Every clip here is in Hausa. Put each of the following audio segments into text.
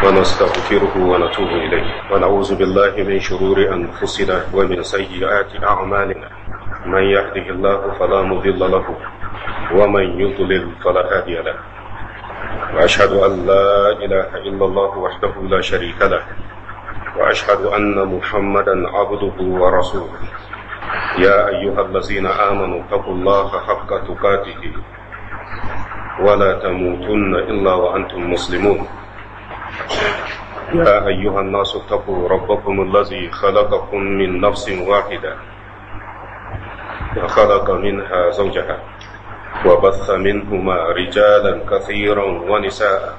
ونستغفره ونتوب إليه ونعوذ بالله من شرور أنفسنا ومن سيئات أعمالنا من يهده الله فلا مضل له ومن يضلل فلا هادي له وأشهد أن لا إله إلا الله وحده لا شريك له وأشهد أن محمدا عبده ورسوله يا أيها الذين آمنوا اتقوا الله حق تقاته ولا تموتن إلا وأنتم مسلمون يا أيها الناس اتقوا ربكم الذي خلقكم من نفس واحدة وخلق منها زوجها وبث منهما رجالا كثيرا ونساء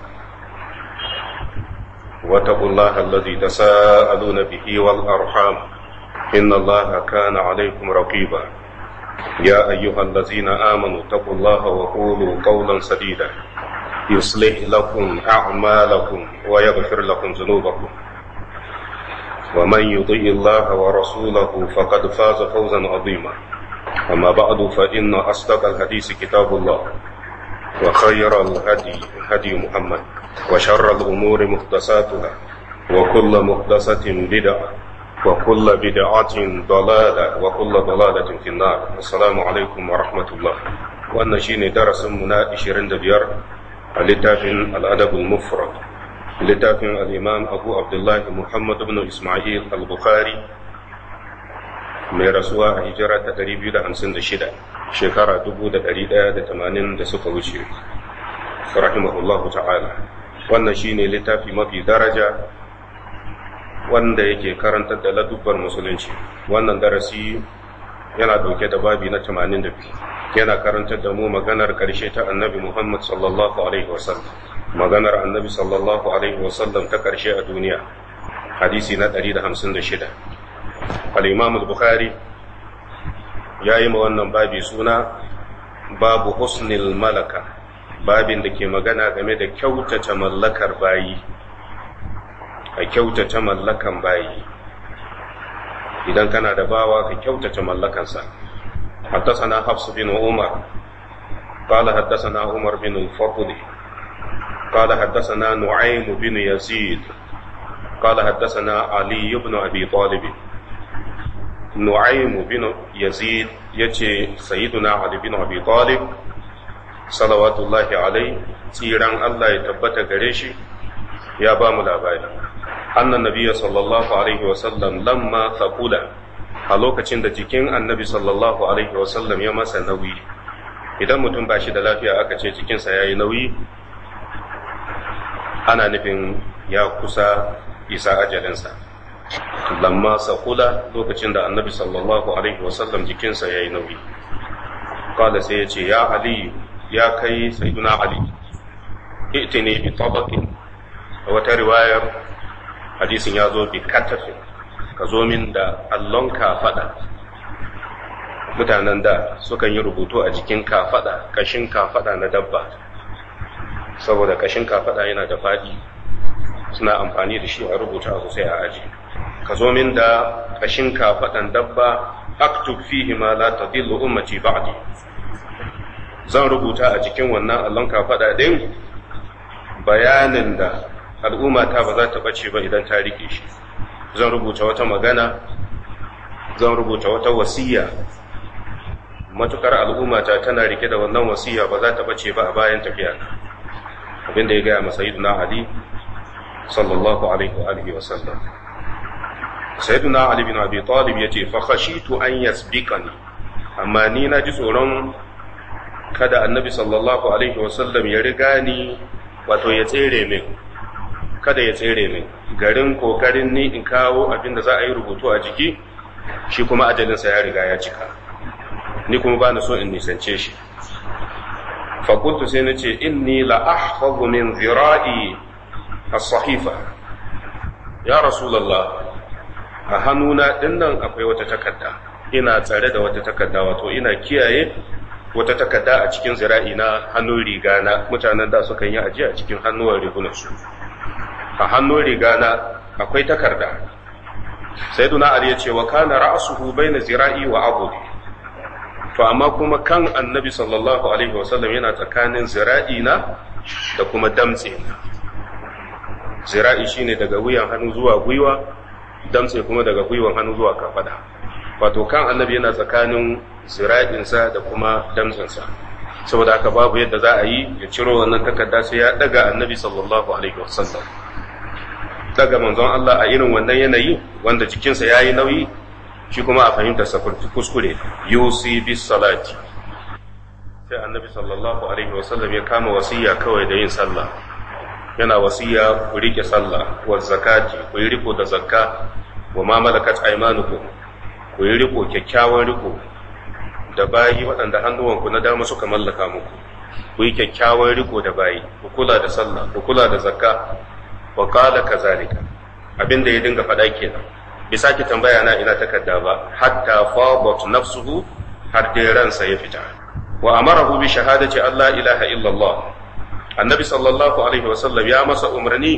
واتقوا الله الذي تساءلون به والأرحام إن الله كان عليكم رقيبا يا أيها الذين آمنوا اتقوا الله وقولوا قولا سديدا يصلح لكم أعمالكم ويغفر لكم ذنوبكم ومن يطيع الله ورسوله فقد فاز فوزا عظيما أما بعد فإن أصدق الحديث كتاب الله وخير الهدي هدي محمد وشر الأمور محدثاتها وكل محدثة بدعة وكل بدعة ضلالة وكل ضلالة في النار السلام عليكم ورحمة الله وأن شيني درس منا إشيرين دبيار littafin al'adabul mufrad littafin al'imam abu abdullahi muhammad ibn ismail al-bukhari mai rasuwa a hijira ta 256 shekara 1180 da suka wuce rahimahullahu ta'ala wannan shine littafi mafi daraja wanda yake karantar da ladubbar musulunci wannan darasi yana dauke da babi na 82 yana karantar da mu maganar ƙarshe ta annabi Muhammad sallallahu Alaihi wasallam maganar annabi sallallahu Alaihi wasallam ta ƙarshe a duniya hadisi na 156 al-imam al-bukhari ya yi ma wannan babi suna babu husnil malaka babin da ke magana game da kyautata mallakar bayi a kyautata mallakan bayi idan kana da bawa ka kyautata mallakansa حدثنا حفص بن عمر قال حدثنا عمر بن الفضل قال حدثنا نعيم بن يزيد قال حدثنا علي بن ابي طالب نعيم بن يزيد يتي سيدنا علي بن ابي طالب صلوات الله عليه تيران الله يتبت غريشي يا بام labari أن النبي صلى الله عليه وسلم لما ثقل a lokacin da jikin annabi sallallahu alaihi wasallam ya masa nauyi idan mutum ba shi da lafiya aka ce jikinsa ya yi nauyi ana nufin ya kusa isa ajalinsa lamma sakula lokacin da annabi sallallahu alaihi wasallam jikinsa ya yi nauyi kala sai ya ce ya ali ya kai sayyiduna ali itini bi tabaqin wata riwayar hadisin ya zo bi katafin ka zo min da allon kafaɗa mutanen da sukan yi rubutu a jikin kafaɗa ƙashin kafaɗa na dabba saboda ƙashin kafaɗa yana da faɗi suna amfani da shi a rubuta abu sai a aji ka zo min da ƙashin kafaɗan dabba aktub fihi ma la tadillu ummati ba'di zan rubuta a jikin wannan allon kafaɗa din bayanin da al'ummata ba za ta bace ba idan ta rike shi zan rubuta wata magana zan rubuta wata wasiya matukar al'ummata tana rike da wannan wasiya ba za ta bace ba a bayan tafiya abin da ya gaya masa sayyiduna ali sallallahu alaihi wa alihi wa sallam sayyiduna ali bin abi talib yace fa khashitu an yasbiqani amma ni na ji tsoron kada annabi sallallahu alaihi wa sallam ya riga ni wato ya tsere min kada ya tsere min garin kokarin ni in kawo abin da za a yi rubutu a jiki shi kuma ajalinsa ya riga ya cika ni kuma ba na so in nisance shi fakultu sai na ce inni la ahfazu min zira'i as-sahifa ya rasulullah a hannuna dinnan akwai wata takarda ina tsare da wata takarda wato ina kiyaye wata takarda a cikin zira'i na hannun riga na mutanen da sukan yi ajiya a cikin hannuwan rigunansu a hannun riga na akwai takarda sai duna ali ya ce wa kana ra'asuhu baina zira'i wa abudi to amma kuma kan annabi sallallahu alaihi wasallam yana tsakanin zira'i na da kuma damtse na zira'i shine daga wuyan hannu zuwa gwiwa damtse kuma daga gwiwan hannu zuwa kafada wato kan annabi yana tsakanin zira'insa da kuma damtsensa saboda haka babu yadda za a yi ya ciro wannan takarda sai ya daga annabi sallallahu alaihi wasallam daga manzon Allah a irin wannan yanayi wanda jikinsa yayi nauyi shi kuma a fahimta sa kuskure yusi bis salati sai annabi sallallahu alaihi wasallam ya kama wasiya kawai da yin sallah yana wasiya ku rike sallah wa zakati ku yi riko da zakka wa ma malakat aymanukum ku yi riko kyakkyawan riko da bayi waɗanda hannuwanku na dama suka mallaka muku ku yi kyakkyawan riko da bayi ku kula da sallah ku kula da zakka wa qala kazalika abinda ya dinga faɗa kenan bai sake tambaya na ina takarda ba hatta fadat nafsuhu har dai ransa ya fita wa amarahu bi shahadati Allah ilaha illallah annabi sallallahu alaihi wasallam ya masa umarni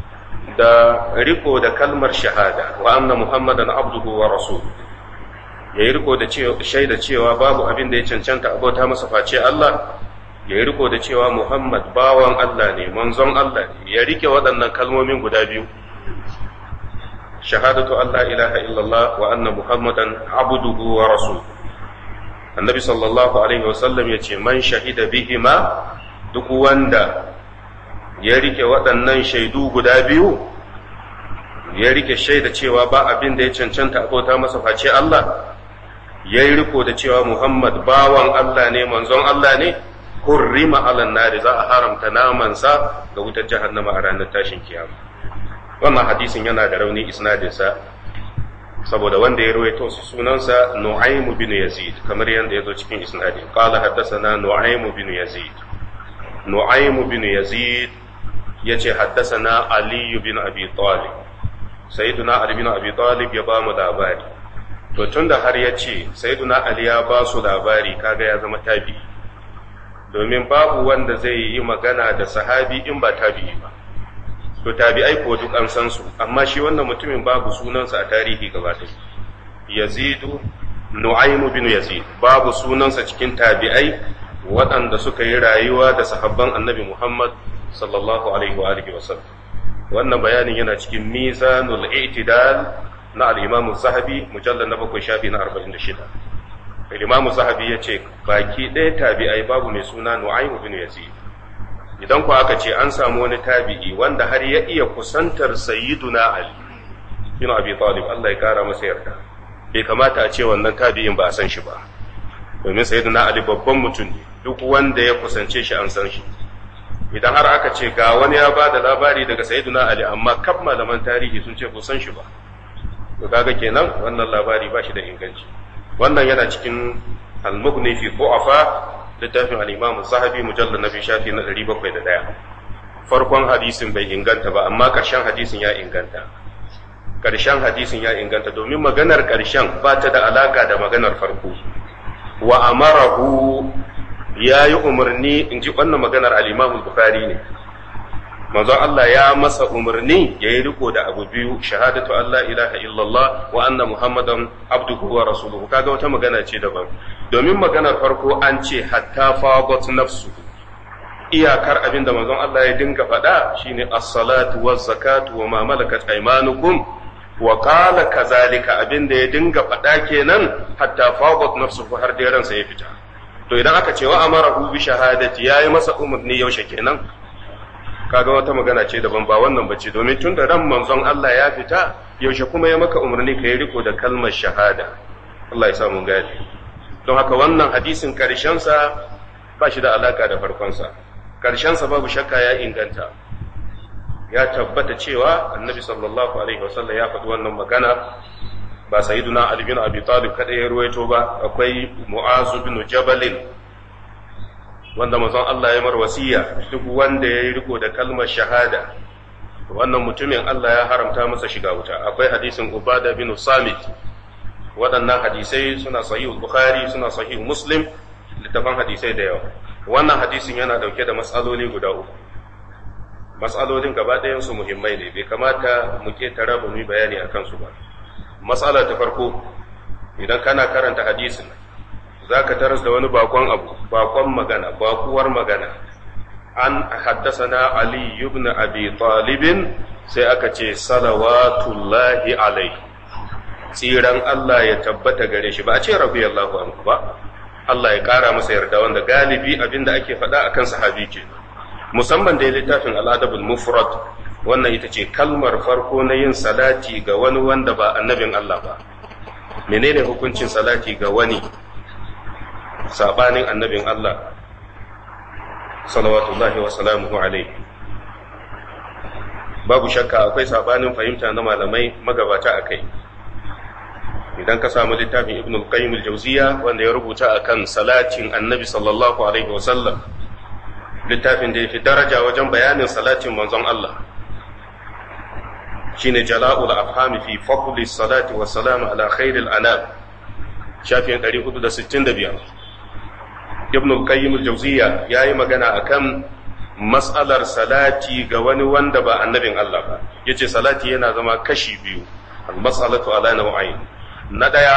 da riko da kalmar shahada wa anna muhammadan abduhu wa rasul ya yi riko da shaida cewa babu abin da ya cancanta abota masa face Allah ya yi riko da cewa muhammad bawan Allah ne manzon Allah ne ya rike waɗannan kalmomin guda biyu shahadatu Allah ilaha illallah wa anna muhammadan abduhu wa rasul annabi sallallahu alaihi wasallam ya ce man shahida bihima duk wanda ya rike waɗannan shaidu guda biyu ya rike shaida cewa ba abin da ya cancanta abota masa face Allah ya yi riko da cewa Muhammad bawan Allah ne manzon Allah ne hurrima alan nari za a haramta namansa ga wutar jahannama a ranar tashin kiyama wannan hadisin yana da rauni isnadinsa saboda wanda ya rawaito sunansa Nu'aym bin Yazid kamar yadda ya zo cikin isnadin qala haddathana Nu'aym bin Yazid Nu'aym bin Yazid yace haddathana Ali bin Abi Talib Sayyiduna Ali bin Abi Talib ya ba mu labari to tunda har ya ce Sayyiduna Ali ya ba su labari kaga ya zama tabi domin babu wanda zai yi magana da sahabi in ba tabi'i ba to tabi'ai ko duk an san su amma shi wannan mutumin babu sunansa a tarihi gaba ɗaya yazidu nu'aymu bin yazid babu sunansa cikin tabi'ai waɗanda suka yi rayuwa da sahabban annabi muhammad sallallahu alaihi wa alihi wasallam wannan bayanin yana cikin mizanul i'tidal na al-imam zahabi mujallal na bakwai shafi na 46 al-imam zahabi yace baki ɗaya tabi'ai babu mai suna nu'aymu bin yazid idan ku aka ce an samu wani tabi'i wanda har ya iya kusantar sayyiduna Ali bin Abi Talib Allah ya kara masa yarda bai kamata a ce wannan tabi'in ba a san shi ba domin sayyiduna Ali babban mutum ne duk wanda ya kusance shi an san shi idan har aka ce ga wani ya ba da labari daga sayyiduna Ali amma kaf malaman tarihi sun ce san shi ba to kaga kenan wannan labari ba shi da inganci wannan yana cikin al-mughni fi du'afa littafin al'imamu sahabi mujallar na biyu shafi na ɗari bakwai da ɗaya farkon hadisin bai inganta ba amma ƙarshen hadisin ya inganta ƙarshen hadisin ya inganta domin maganar ƙarshen ba ta da alaƙa da maganar farko wa amarahu ya yi umarni in ji wannan maganar al'imamu bukari ne manzon Allah ya masa umarni ya yi riko da abu biyu shahadatu Allah ilaha illallah wa anna muhammadan abduhu wa rasuluhu kaga wata magana ce daban domin maganar farko an ce hatta fagot nafsu iyakar abin da manzon Allah ya dinga faɗa shine as-salatu waz zakatu wa ma malakat aymanukum wa qala kazalika abin da ya dinga faɗa kenan hatta fagot nafsu har dai ransa ya fita to idan aka ce wa amarahu bi shahadati yayi masa umarni yaushe kenan kaga wata magana ce daban ba wannan bace domin tun da ran manzon Allah ya fita yaushe kuma ya maka umarni ka yi riko da kalmar shahada Allah ya samu gadi don haka wannan hadisin karshensa ba shi da alaka da farkonsa karshensa babu shakka ya inganta ya tabbata cewa annabi sallallahu alaihi wasallam ya faɗi wannan magana ba sayyiduna ali bin abi talib kada ya ruwaito ba akwai mu'azu bin jabalin wanda manzon Allah ya mar wasiya duk wanda ya yi riko da kalmar shahada wannan mutumin Allah ya haramta masa shiga wuta akwai hadisin ubada bin samit waɗannan hadisai suna sahih bukhari suna sahih muslim littafan hadisai da yawa wannan hadisin yana dauke da matsaloli guda uku matsalolin gaba ɗayan su muhimmai ne bai kamata mu ke tara ba mu yi bayani akan su ba matsala ta farko idan kana karanta hadisin za ka taras da wani bakon abu bakon magana bakuwar magana an haddasana ali ibn abi talibin sai aka ce salawatullahi alaihi tsiran Allah ya tabbata gare shi ba a ce radiyallahu anhu ba Allah ya kara masa yarda wanda galibi abinda ake faɗa akan sahabi ke musamman da littafin al'adabul mufrad wannan ita ce kalmar farko na yin salati ga wani wanda ba annabin Allah ba menene hukuncin salati ga wani sabanin annabin Allah salawatullahi wa salamuhu alaihi babu shakka akwai sabanin fahimta na malamai magabata a kai idan ka samu littafin ibn al-qayyim al-jawziya wanda ya rubuta akan salatin annabi sallallahu alaihi wasallam littafin da yafi daraja wajen bayanin salatin manzon Allah shine jala'ul afhami fi fadli salati wa salam ala khairil anam shafin 465 ibn al-qayyim al-jawziya yayi magana akan mas'alar salati ga wani wanda ba annabin Allah ba yace salati yana zama kashi biyu al-mas'alatu ala naw'ain na ɗaya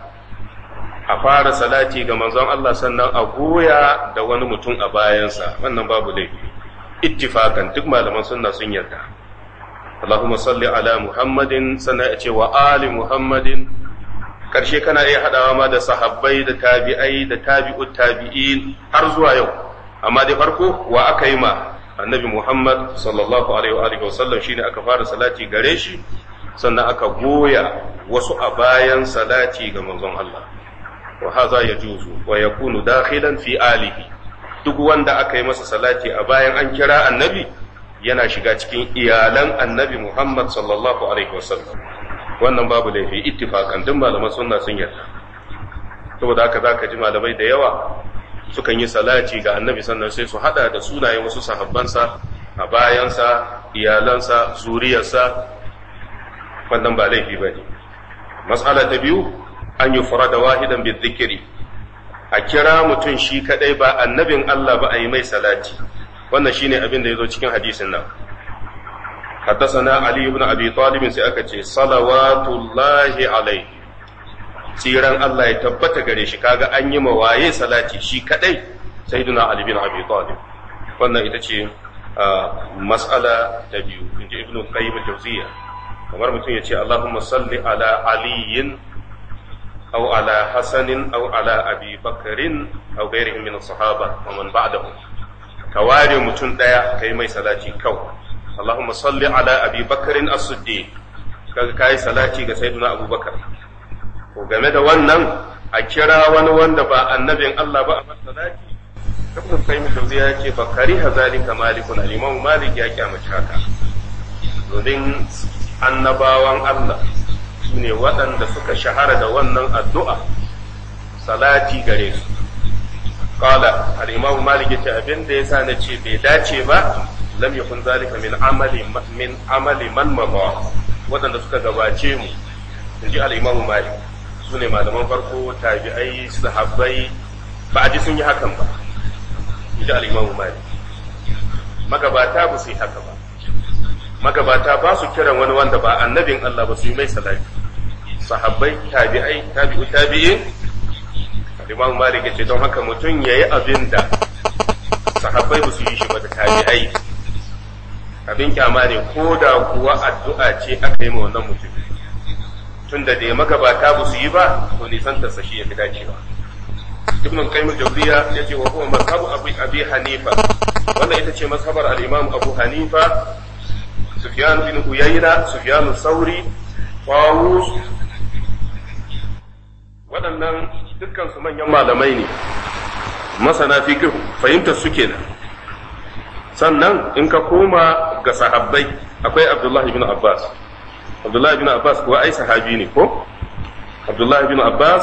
a fara salati ga manzon Allah sannan a goya da wani mutum a bayansa wannan babu laifi ittifakan duk malaman sunna sun yarda Allahumma salli ala Muhammadin sannan a ce wa ali Muhammadin karshe kana iya hadawa ma da sahabbai da tabi'ai da tabi'ut tabi'in har zuwa yau amma dai farko wa aka yi ma annabi Muhammad sallallahu alaihi wa alihi wasallam shine aka fara salati gare shi sannan aka goya wasu a bayan salati ga manzon Allah wa haza ya juzu wa yakunu dakhilan fi alihi duk wanda aka yi masa salati a bayan an kira annabi yana shiga cikin iyalan annabi Muhammad sallallahu alaihi wasallam wannan babu laifi ittifakan duk malaman sunna sun yarda saboda haka zaka ji malamai da yawa sukan yi salati ga annabi sannan sai su hada da sunayen wasu sahabbansa a bayansa iyalansa zuriyarsa wannan ba laifi ba ne. Matsala ta biyu, an yi fura da wahidan bi zikiri, a kira mutum shi kadai ba annabin Allah ba a yi mai salati, wannan shi ne abin da ya zo cikin hadisin nan. Haddasana Ali ibn Abi Talibin sai aka ce, Salawatullahi alaihi, tsiran Allah ya tabbata gare shi, kaga an yi mawaye salati shi kadai, sai duna Ali bin Abi Talib. Wannan ita ce mas'ala ta biyu, in ji Ibn Qayyim al-Jawziyya. kamar mutum ya ce Allahumma salli ala aliyin aw ala hasanin aw ala abi bakarin aw ghairihim min sahaba wa man ba'dahu ka ware mutum daya kai mai salati kawai Allahumma salli ala abi bakarin as-siddiq kaga kai salati ga sayyidina abubakar ko game da wannan a kira wani wanda ba annabin Allah ba a salati Ibn Qayyim Jawziya yake fa kariha zalika malikun al-Imam Malik ya kyamace haka domin annabawan Allah su ne waɗanda suka shahara da wannan addu'a salati gare su. Kala, al'imamu Malik ya ce abin da ya sa na ce bai dace ba, lam yakun zalika min amali min amali man mabawa waɗanda suka gabace mu, in ji al'imamu Malik, su ne malaman farko tabi'ai sahabbai ba a ji sun yi hakan ba, in ji al'imamu Malik. Magabata ba su yi haka ba. magabata ba su kiran wani wanda ba annabin Allah ba su yi mai salati sahabbai tabi'ai tabi'u tabi'in Imam Malik ce don haka mutum yayi abin da sahabbai ba su yi shi ba da tabi'ai abin kyama ne ko da kuwa addu'a ce aka yi ma wannan mutum tun da dai magabata ba su yi ba to nisan ta sashi ya fi dacewa Ibn Qayyim al-Jawziyya yace wa huwa mazhabu Abi Abi Hanifa wannan ita ce mazhabar al-Imam Abu Hanifa Sufyan bin Uyayna, Sufyan Sauri, Tawus, waɗannan dukkan su manyan malamai ne, masana fiqh fahimtar su kenan. Sannan in ka koma ga sahabbai akwai Abdullahi bin Abbas. Abdullahi bin Abbas kuwa ai sahabi ne ko? Abdullahi bin Abbas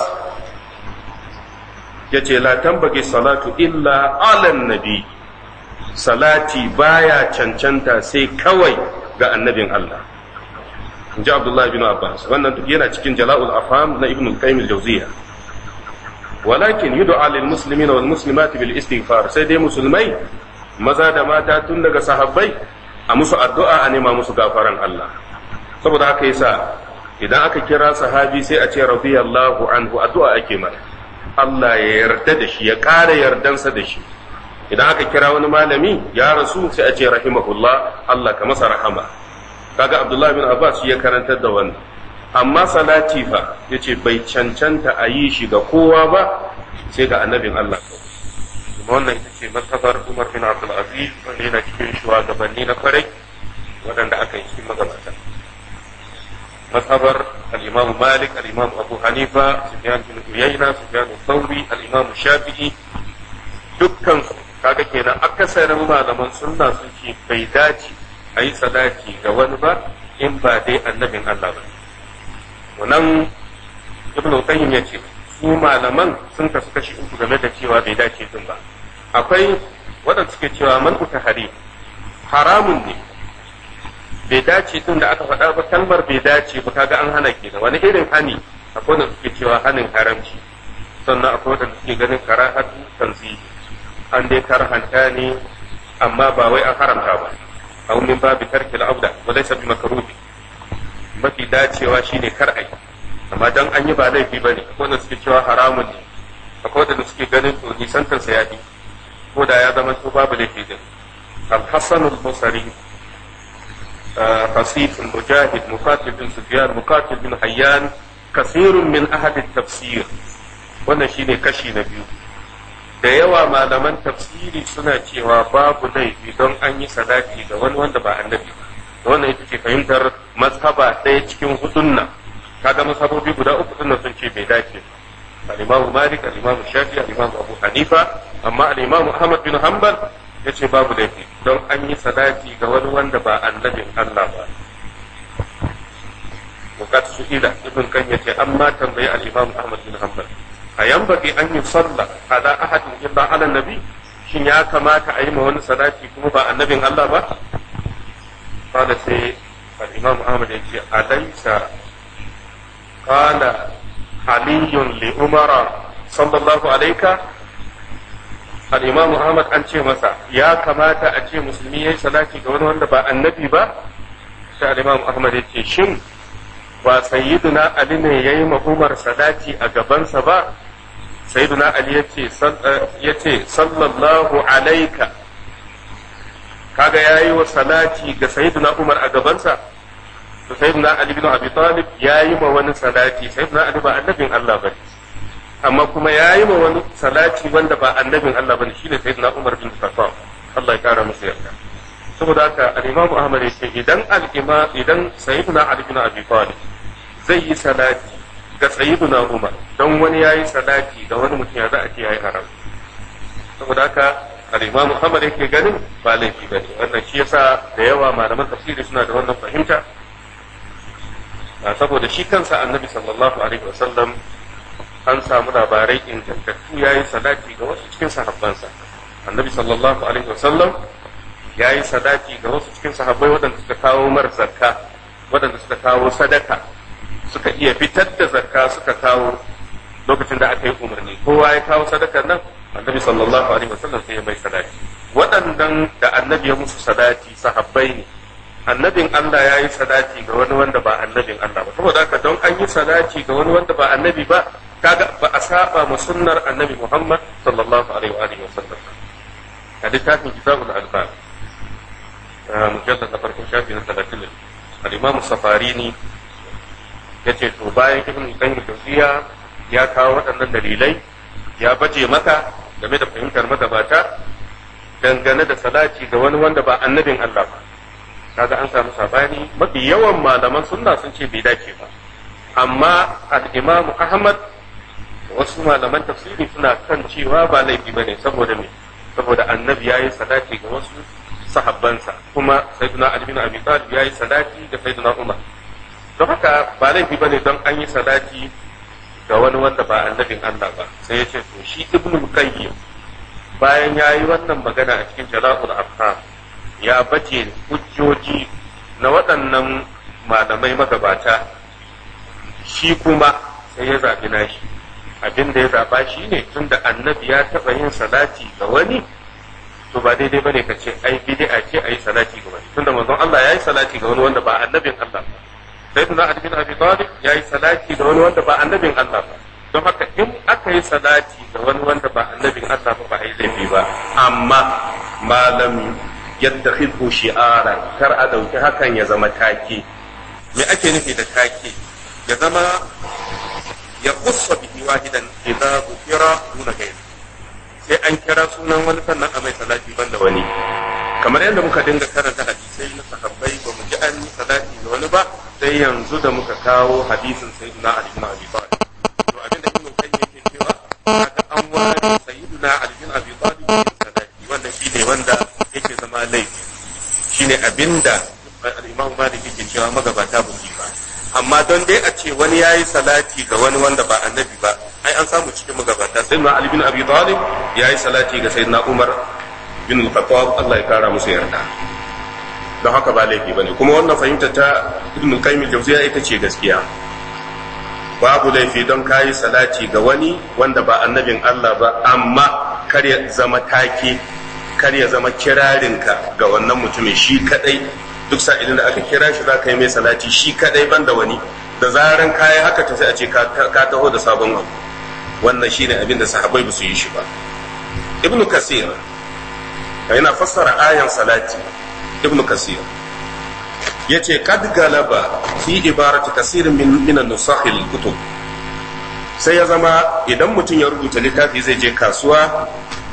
ya ce la tambage salatu illa alan nabi salati baya cancanta sai kawai ga annabin Allah in ji Abdullah bin Abbas wannan duk yana cikin jala'ul afam na ibn al-qayyim al-jawziyya walakin yud'a lil muslimina wal muslimati bil istighfar sai dai musulmai maza da mata tun daga sahabbai a musu addu'a a nema musu gafaran Allah saboda haka yasa idan aka kira sahabi sai a ce radiyallahu anhu addu'a ake mata Allah ya yarda da shi ya ƙara yardansa da shi idan aka kira wani malami ya rasu sai a ce rahimahullah Allah ka masa rahama kaga Abdullahi bin Abbas ya karantar da wannan amma salati fa yace bai cancanta a yi shi ga kowa ba sai ga annabin Allah kuma wannan ita ce mazhabar Umar bin Abdul Aziz wanda yana cikin shugabanni na kwarai waɗanda aka yi cikin magabata mazhabar al-Imam Malik al-Imam Abu Hanifa Sufyan bin Uyayna Sufyan Thawri al-Imam Shafi'i dukkan su kaga kenan akasarin malaman sunna sun ce bai dace a yi sadaki ga wani ba in ba dai annabin Allah ba wannan ibnu qayyim yace su malaman sun kasu kashi uku game da cewa bai dace din ba akwai waɗanda suke cewa man hari haramun ne bai dace din da aka faɗa ba kalmar bai dace ba kaga an hana kenan wani irin hani akwai wanda suke cewa hanin haramci sannan akwai wanda suke ganin karahatu tanzihi an dai karhanta ne amma ba wai an haramta ba aw min babi tarki al-abda wa laysa bi makruhi mafi dacewa shine kar ai amma dan an yi ba laifi bane akwai wanda suke cewa haramun ne akwai wanda suke ganin to nisantar sa yafi ko da ya zama to babu laifi din al-hasan al-basri قصيف مجاهد مقاتل بن سفيان مقاتل بن حيان كثير من أهل التفسير wannan shine kashi na biyu da yawa malaman tafsiri suna cewa babu laifi don an yi sadaki ga wani wanda ba annabi ba wannan ita ce fahimtar mazhaba ɗaya cikin hudun nan kaga mazhabobi guda uku din sun ce bai dace al-imamu malik al-imamu shafi al-imamu abu hanifa amma al-imamu ahmad bin hanbal yace babu laifi don an yi sadaki ga wani wanda ba annabin Allah ba وقد سئل ابن كان يتي أما تنبي الإمام أحمد بن حنبل أينبغي أن يصلى على أحد إلا على النبي shin ya kamata a yi ma wani sadaki kuma ba annabin Allah ba? Kada sai al-Imam Ahmad ya ce alaisa qala aliyun li umara sallallahu alaika al-Imam Ahmad an ce masa ya kamata a ce musulmi yayi sadaki ga wani wanda ba annabi ba sai al-Imam Ahmad ya ce shin ba sayyiduna Ali ne yayi ma Umar sadaki a gabansa ba sayyiduna ali yace yace sallallahu alaika kaga yayi wa salati ga sayyiduna umar a gabansa to sayyiduna ali bin abi talib yayi ma wani salati sayyiduna ali ba annabin Allah bane amma kuma yayi ma wani salati wanda ba annabin Allah bane shine sayyiduna umar bin khattab Allah ya kara masa yarda saboda haka al-imam ahmad yace idan al-imam idan sayyiduna ali bin abi talib zai yi salati ga sayyiduna Umar don wani yayi sadaki ga wani mutum ya za a ce yayi haram saboda haka al-Imam Muhammad yake ganin ba laifi bane wannan shi yasa da yawa malaman tafsiri suna da wannan fahimta saboda shi kansa Annabi sallallahu alaihi wasallam an samu labarai ingantattu yayi sadaki ga wasu cikin sahabbansa Annabi sallallahu alaihi wasallam yayi sadaki ga wasu cikin sahabbai waɗanda suka kawo mar zakka waɗanda suka kawo sadaka suka iya fitar da zakka suka kawo lokacin da aka yi umarni kowa ya kawo sadakar nan annabi sallallahu alaihi wasallam sai ya mai sadaki waɗannan da annabi ya musu sadaki sahabbai ne annabin Allah ya yi sadaki ga wani wanda ba annabin Allah ba saboda haka don an yi sadaki ga wani wanda ba annabi ba kaga ba a saba mu sunnar annabi Muhammad sallallahu alaihi wa alihi wasallam a littafin kitabul albab mujallad na farkon shafi na 30 al-imam safarini ya ce to bayan ibn qayyim tawfiya ya kawo waɗannan dalilai ya baje maka game da fahimtar magabata dangane da salati ga wani wanda ba annabin Allah ba kaga an samu sabani mafi yawan malaman sunna sun ce bai dace ba amma al-imam ahmad wasu malaman tafsiri suna kan cewa ba laifi bane saboda me saboda annabi yayi salati ga wasu sahabbansa kuma sayyidina ali bin abi talib yayi salati ga sayyidina umar don haka ba laifi bane don an yi sadaki ga wani wanda ba annabin Allah ba sai ya ce to shi ibnu qayyim bayan ya yi wannan magana a cikin jala'ul afham ya bace hujjoji na waɗannan malamai magabata shi kuma sai ya zaɓi nashi abin da ya zaɓa shi ne tunda annabi ya taɓa yin salati ga wani to ba daidai bane ka ce ai bid'a ce ayi salati ga wani tunda manzon Allah ya yi salati ga wani wanda ba annabin Allah ba sai tuna Ali bin Abi Talib ya yi salati ga wani wanda ba annabin Allah ba don haka in aka yi salati ga wani wanda ba annabin Allah ba ba a yi laifi ba amma malam yattakhidhu shi'aran kar a dauki hakan ya zama take me ake nufi da take ya zama ya kusa bihi wahidan idza dhukira duna ghayr sai an kira sunan wani sannan a mai salati banda wani kamar yadda muka dinga karanta hadisai na sahabbai ba mu ji an yi salati da wani ba sai yanzu da muka kawo hadisin sayyidina ali bin abi talib to abinda ibn qayyim yake cewa haka an wani sayyidina ali bin abi talib salati wannan shine wanda yake zama laifi shine abinda al-imam malik yake cewa magabata ba su ba amma don dai a ce wani yayi salati ga wani wanda ba annabi ba ai an samu cikin magabata sayyidina ali bin abi talib yayi salati ga sayyidina umar bin al-khattab Allah ya kara musu yarda don haka ba laifi bane kuma wannan fahimta ta ibn qayyim al-jawziya ita ce gaskiya babu laifi don kayi salati ga wani wanda ba annabin Allah ba amma kar ya zama take kar ya zama kirarinka ga wannan mutumin shi kadai duk sa'ilin da aka kira shi za ka yi mai salati shi kadai banda wani da zaran kayi haka ta sai a ce ka taho da sabon abu wannan shine abin da sahabbai ba su yi shi ba ibnu kasir yana fassara ayan salati ibn kasir yace kad galaba fi ibarati kasirin min min an-nusakh kutub sai ya zama idan mutum ya rubuta littafi zai je kasuwa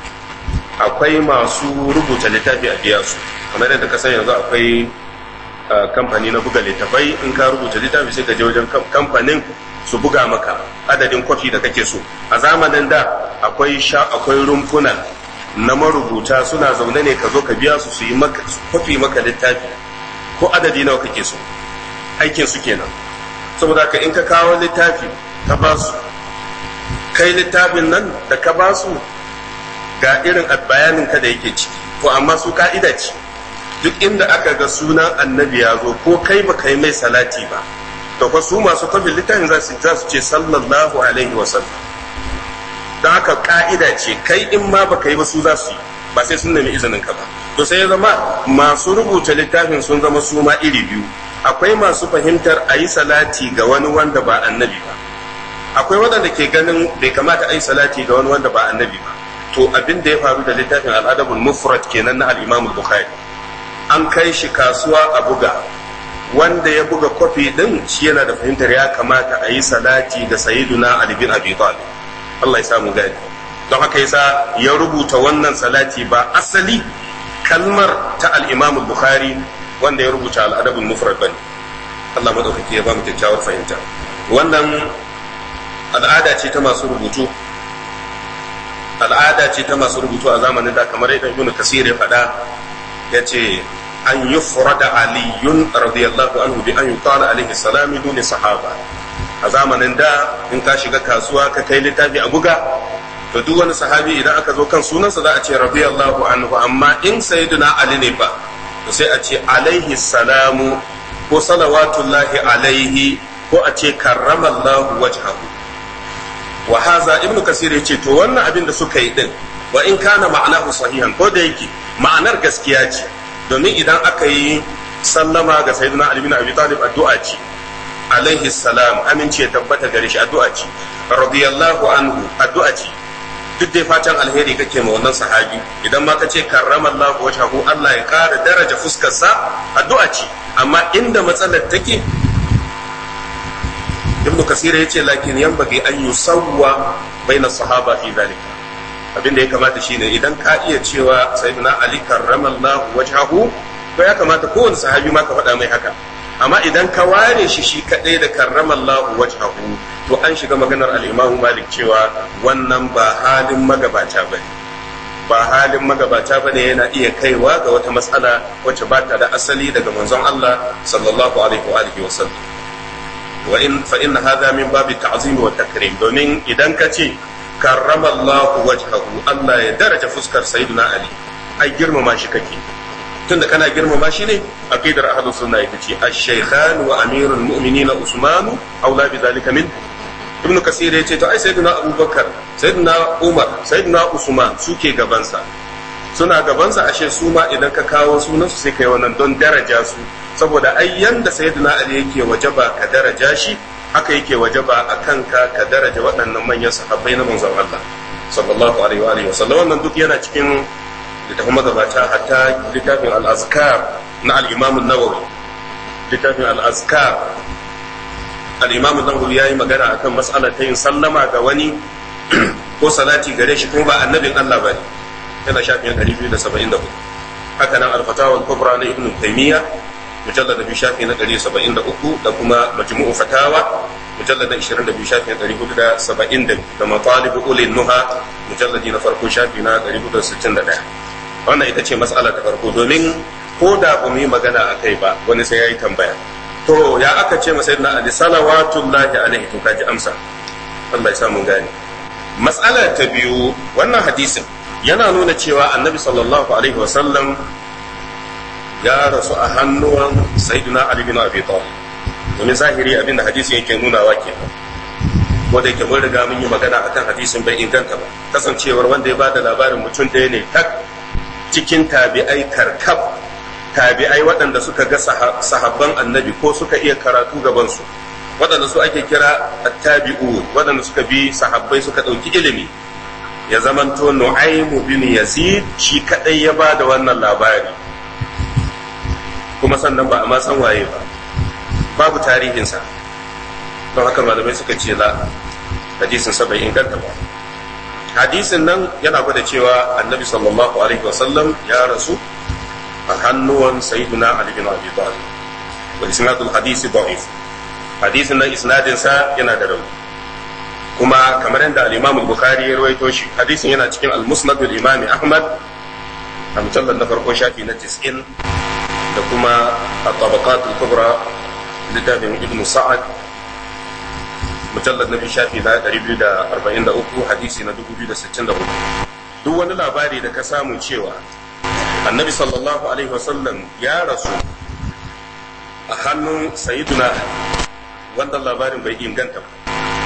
akwai masu rubuta littafi a biya su kamar yadda kasan yanzu akwai kamfani na buga littafai in ka rubuta littafi sai ka je wajen kamfanin su buga maka adadin kwafi da kake so a zamanin da akwai sha akwai rumfuna na marubuta suna zaune ne ka zo ka biya su su yi maka kwafi maka littafi ko adadi nawa kake so aikin su kenan saboda ka in ka kawo littafi ka ba su kai littafin nan da ka ba su ga irin bayanin ka da yake ciki to amma su ka'ida ce duk inda aka ga sunan annabi ya zo ko kai ba kai mai salati ba to fa su masu kwafin littafin za su ce sallallahu alaihi wasallam don haka ka'ida ce kai in ma baka yi ba su za su yi ba sai sun nemi izinin ka ba to sai ya zama masu rubuta littafin sun zama su ma iri biyu akwai masu fahimtar a yi salati ga wani wanda ba annabi ba akwai waɗanda ke ganin bai kamata a yi salati ga wani wanda ba annabi ba to abin da ya faru da littafin al'adabul mufrad kenan na al-imam bukhari an kai shi kasuwa a buga wanda ya buga kwafi din shi yana da fahimtar ya kamata a yi salati ga sayyiduna ali bin abi talib Allah ya samu gani don haka yasa ya rubuta wannan salati ba asali kalmar ta al-Imam bukhari wanda ya rubuta al-Adab al-Mufrad bane Allah madaukaki ya ba mu kyakkyawar fahimta wannan al'ada ce ta masu rubutu al'ada ce ta masu rubutu a zamanin da kamar yadda Ibn Kasir ya faɗa ya ce an yufrada aliyun radiyallahu anhu bi an yuqala alaihi salam duni sahaba a zamanin da in ka shiga kasuwa ka kai littafi a buga to duk wani sahabi idan aka zo kan sunansa za a ce radiyallahu anhu amma in sayyiduna ali ne fa to sai a ce alaihi salamu ko salawatullahi alaihi ko a ce karramallahu wajhahu wa haza ibnu kasir yace to wannan abin da suka yi din wa in kana ma'anahu sahihan ko da yake ma'anar gaskiya ce domin idan aka yi sallama ga sayyidina ali bin abi talib addu'a ce alaihi salam amince ya tabbata gare shi addu'a ce radiyallahu anhu addu'a ce duk dai fatan alheri kake ma wannan sahabi idan ma kace karramallahu wajhahu Allah ya kara daraja fuskar sa addu'a ce amma inda matsalar take ibnu kasir yace lakin yanbaghi an yusawwa baina sahaba fi dhalika abin da ya kamata shine idan ka iya cewa sayyidina ali karramallahu wajhahu to ya kamata kowane sahabi ma ka faɗa mai haka amma idan ka ware shi shi kadai da karramallahu wajhahu to an shiga maganar al-Imam Malik cewa wannan ba halin magabata bane ba halin magabata bane yana iya kaiwa ga wata matsala wacce ba ta da asali daga manzon Allah sallallahu alaihi wa alihi wa sallam wa in fa in hadha min babi ta'zim wa takrim domin idan ka ce karramallahu wajhahu Allah ya daraja fuskar sayyidina Ali ai girmama shi kake tunda kana girmama shi ne aqidar ahlus sunna ita ce ash-shaykhan wa amirul mu'minin Usman aula bi zalika min ibn kasir ya ce to ai sayyidina abubakar sayyidina umar sayyidina usman suke gabansa suna gabansa ashe su ma idan ka kawo sunan su sai kai wannan don daraja su saboda ai yanda sayyidina ali yake wajaba ka daraja shi haka yake wajaba a kanka ka daraja waɗannan manyan sahabbai na manzon Allah sallallahu alaihi wa alihi wasallam wannan duk yana cikin littafin magabata hatta littafin al-azkar na al-imam an-nawawi littafin al-azkar al-imam an-nawawi yayi magana akan mas'alar ta yin sallama ga wani ko salati gare shi kuma ba annabin Allah bane yana shafin 274 haka nan al-fatawa al-kubra na ibn taymiya mujallad bi shafi na 173 da kuma majmu'u fatawa mujallad 22 shafi na 470 da matalib ulil nuha mujallad na farko shafi na 461 wannan ita ce mas'ala ta farko domin ko da ba mu yi magana a kai ba wani sai ya yi tambaya to ya aka ce masa na ali salawatullahi alaihi to kaji amsa Allah ya sa mun gane mas'ala ta biyu wannan hadisin yana nuna cewa annabi sallallahu alaihi wasallam ya rasu a hannuwan sayyidina ali bin abi talib domin zahiri abin da hadisin yake nunawa kenan wanda yake mun riga mun yi magana akan hadisin bai inganta ba kasancewar wanda ya bada labarin mutum ɗaya ne tak cikin tabi'ai karkab tabi'ai waɗanda suka ga sahabban annabi ko suka iya karatu gabansu waɗanda su ake kira attabi'u waɗanda suka bi sahabbai suka ɗauki ilimi ya zamanto nu'aimu bin yazid shi kaɗai ya ba da wannan labari kuma sannan ba a ma san waye ba babu tarihinsa don haka malamai suka ce la hadisin sa bai inganta ba hadisin nan yana gwada cewa annabi sallallahu alaihi wasallam ya rasu a hannuwan sayyiduna ali bin abi talib wa isnadul hadisi da'if hadisin nan isnadin sa yana da rauni kuma kamar yadda al-imam al-bukhari ya rawaito shi hadisin yana cikin al-musnad al-imam ahmad a mujallad na farko shafi na 90 da kuma at-tabaqat al-kubra littafin ibn sa'ad mujallad na biyu shafi na 243 hadisi na 2064 duk wani labari da ka samu cewa annabi sallallahu alaihi wasallam ya rasu a hannun sayiduna wannan labarin bai inganta ba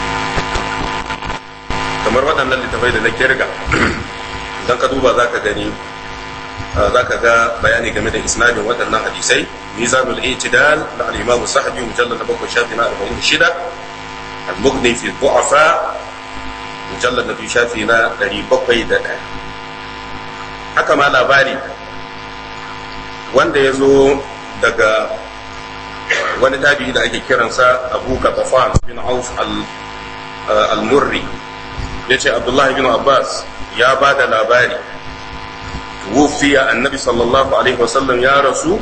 kamar waɗannan littafai da na kirga idan ka duba za ka gani za ka ga bayani game da isnadin waɗannan hadisai mizanul itidal na al-imam sahabi mujallad na bakwai shafi na 46 al-mughni fi du'afa mujallad na biyu shafi na 701 haka ma labari wanda ya zo daga wani tabi'i da ake kiransa abu katafan bin auf al-murri ya ce abdullahi bin abbas ya ba da labari wufiya annabi sallallahu alaihi wasallam ya rasu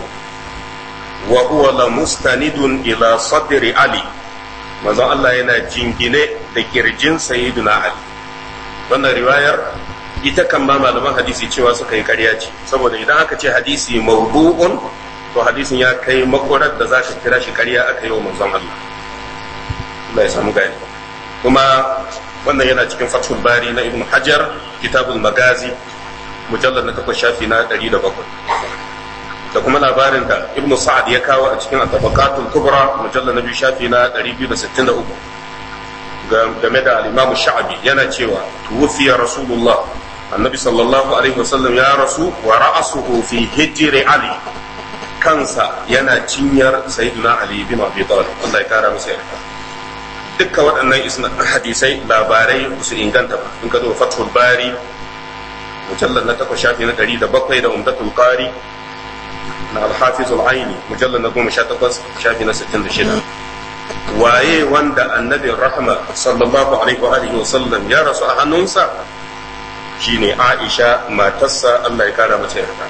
wa huwa la mustanidun ila sadri ali manzon Allah yana jingine da kirjin sayyiduna ali wannan riwayar ita kan ba malaman hadisi cewa suka yi ƙarya ce saboda idan aka ce hadisi mawdu'un to hadisin ya kai makwarar da za ka kira shi ƙarya aka yi wa manzon Allah Allah ya samu gani kuma wannan yana cikin fathul bari na ibn hajar kitabul magazi mujallar na takwas shafi na ɗari da bakwai da kuma labarin da ibn sa'ad ya kawo a cikin tabaqatul kubra mujallar na biyu shafi na ɗari biyu da sittin da uku game da al-imamu sha'abi yana cewa tuwfiya rasulullah annabi sallallahu alaihi wasallam ya rasu wa ra'asuhu fi hijri ali kansa yana cinyar sayyidina ali bin abi talib Allah ya kara masa yarda dukkan waɗannan hadisai labarai su inganta ba in ka zo fathul bari mujallar na takwas shafi na ɗari da bakwai da umdatul qari na alhafiz al-aini mujallar na goma sha takwas shafi na sittin da shida waye wanda annabin rahma sallallahu alaihi wa alihi wa sallam ya rasu a hannunsa shine aisha matarsa Allah ya kara mata yarda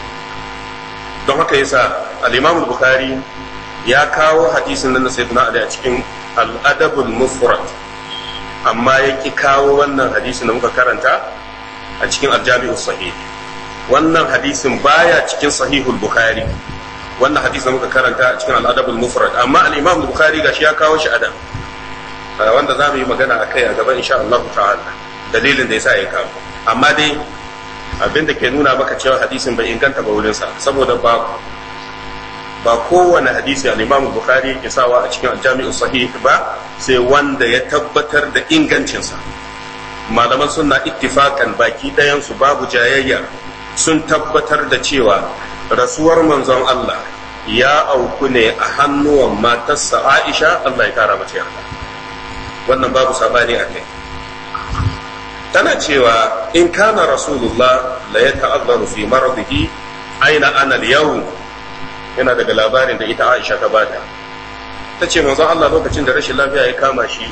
don haka yasa al-imam al-bukhari ya kawo hadisin nan na sayyidina ali a cikin al-adabul mufrad amma ya ki kawo wannan hadisin da muka karanta a cikin aljami'u sahih wannan hadisin baya cikin sahihul bukhari wannan hadisin da muka karanta a cikin al'adabul mufrad amma al-imam bukhari gashi ya kawo shi adam wanda za mu yi magana a kai a gaba insha Allah ta'ala dalilin da yasa ya kawo amma dai abin da ke nuna maka cewa hadisin bai inganta ba wurin sa saboda ba ba kowane hadisi al-imam bukhari ke sawa a cikin aljami'u sahih ba sai wanda ya tabbatar da ingancinsa malaman suna ittifakan baki ɗayansu babu jayayya sun tabbatar da cewa rasuwar manzon Allah ya auku ne a hannuwan matarsa Aisha Allah ya kara mata yarda wannan babu sabani a kai tana cewa in kana rasulullah la ya ta'azzaru fi maradihi aina ana yau yana daga labarin da ita Aisha ta bada ta ce manzon Allah lokacin da rashin lafiya ya kama shi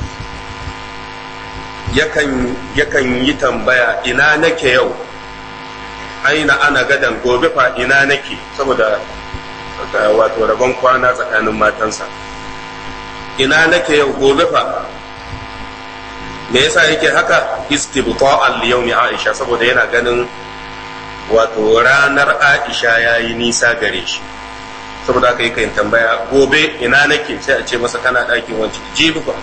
yakan yakan yi tambaya ina nake yau aina ana gadan gobe fa ina nake saboda wato rabon kwana tsakanin matansa ina nake yau gobe fa me yasa yake haka istibta'an li yawmi Aisha saboda yana ganin wato ranar Aisha yayi nisa gare shi saboda haka yake tambaya gobe ina nake sai a ce masa kana ɗakin wanci jibi fa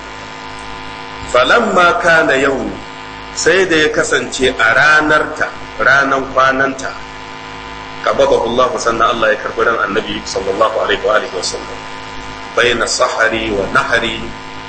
falamma kana yau sai da ya kasance a ranarta ranan kwananta qabadahu Allah sannan Allah ya karbi ran annabi sallallahu alaihi wa alihi wasallam bayna sahari wa nahari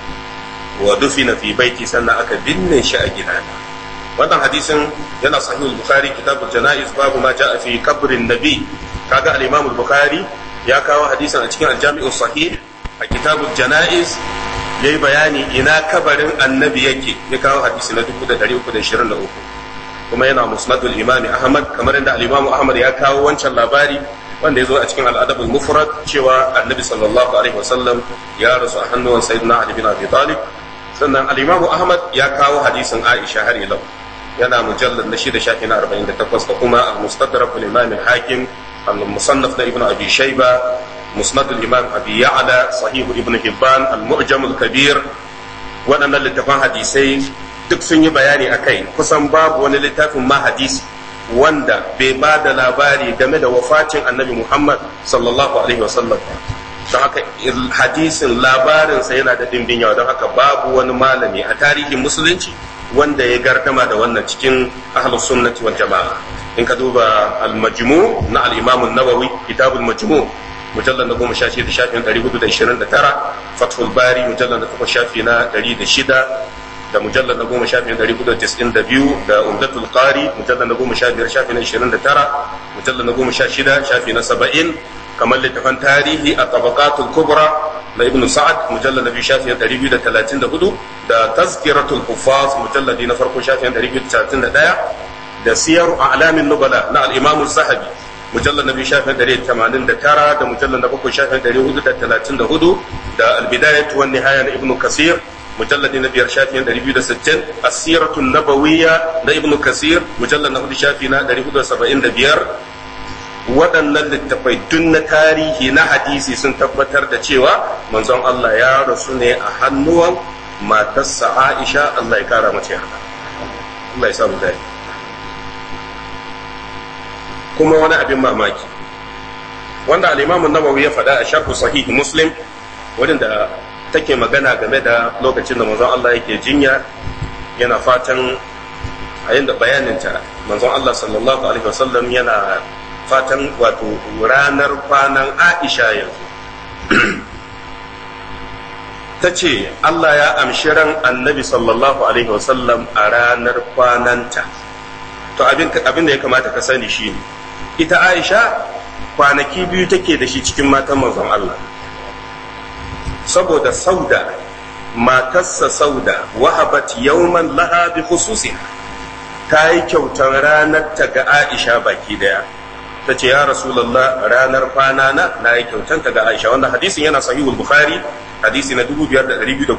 wa dufina fi baiti sannan aka binne shi a gidana wannan hadisin yana sahih al-bukhari kitabul janaiz babu ma jaa fi qabrin nabi kaga al-imam al-bukhari ya kawo hadisin a cikin al-jami'u sahih a kitabul janaiz yayi bayani ina kabarin annabi yake ya kawo hadisi na 1323 kuma yana musnadul imam ahmad kamar inda al-imam ahmad ya kawo wancan labari wanda ya zo a cikin al-adab al-mufrad cewa annabi sallallahu alaihi wasallam ya rasu a hannuwan sayyidina ali bin abi talib sannan al-imam ahmad ya kawo hadisin aisha har ilau yana mujallad na shida shafi na 48 da kuma al-mustadrak al-imam al-hakim al-musannaf na ibnu abi shayba musnad al-imam abi ya'la sahih ibn hibban al-mu'jam al-kabir waɗannan littafan hadisai duk sun yi bayani akai kusan babu wani littafin ma hadisi wanda bai ba da labari game da wafatin annabi muhammad sallallahu alaihi wasallam don haka hadisin labarinsa yana da dimbin yawa don haka babu wani malami a tarihin musulunci wanda ya gardama da wannan cikin ahlus sunnati wal jama'a in ka duba al-majmu na al-imam an-nawawi kitabul majmu mujallal na goma sha shida shafin ɗari hudu da ishirin da tara fathul bari mujallal na takwas shafi na ɗari da shida da mujallal na goma shafi na ɗari hudu da tis'in da biyu da umdatul qari mujallal na goma sha biyar shafi na ishirin da tara mujallal na goma sha shida shafi na saba'in kamar littafan tarihi a tabaqatul kubra na ibnu sa'ad mujallal na biyu shafi na ɗari biyu da talatin da hudu da tazkiratul hufaz mujalladi na farko shafi na ɗari biyu da talatin da ɗaya da siyar a'lamin nubala na al-imamu zahabi mujallar na biyu shafin ɗari tamanin da tara da mujallar na bakwai shafin ɗari hudu da talatin da hudu da albidayat wan nihaya na ibnu kasir mujallar na biyar shafin ɗari biyu da sittin asiratun nabawiyya na ibnu kasir mujallar na hudu shafi na ɗari hudu da saba'in da biyar waɗannan littafai dun na tarihi na hadisi sun tabbatar da cewa manzon Allah ya rasu ne a hannuwan matarsa Aisha Allah ya kara mace yarda Allah ya samu dai kuma wani abin mamaki wanda al-Imam nawawi ya faɗa a sharhu sahih Muslim wadanda take magana game da lokacin da manzon Allah yake jinya yana fatan a yanda bayaninta manzon Allah sallallahu alaihi wasallam yana fatan wato ranar kwanan Aisha yanzu ta ce Allah ya amshi ran annabi sallallahu alaihi wasallam a ranar kwananta to abin da ya kamata ka sani shi ne ita Aisha kwanaki biyu take da shi cikin matan manzon Allah saboda sauda matarsa sauda wahabat yawman laha bi khususiha ta yi kyautar ranar ta ga Aisha baki daya ta ce ya rasulallah ranar kwana na na yi kyautar ta ga Aisha wannan hadisin yana sahihul bukhari hadisi na 5212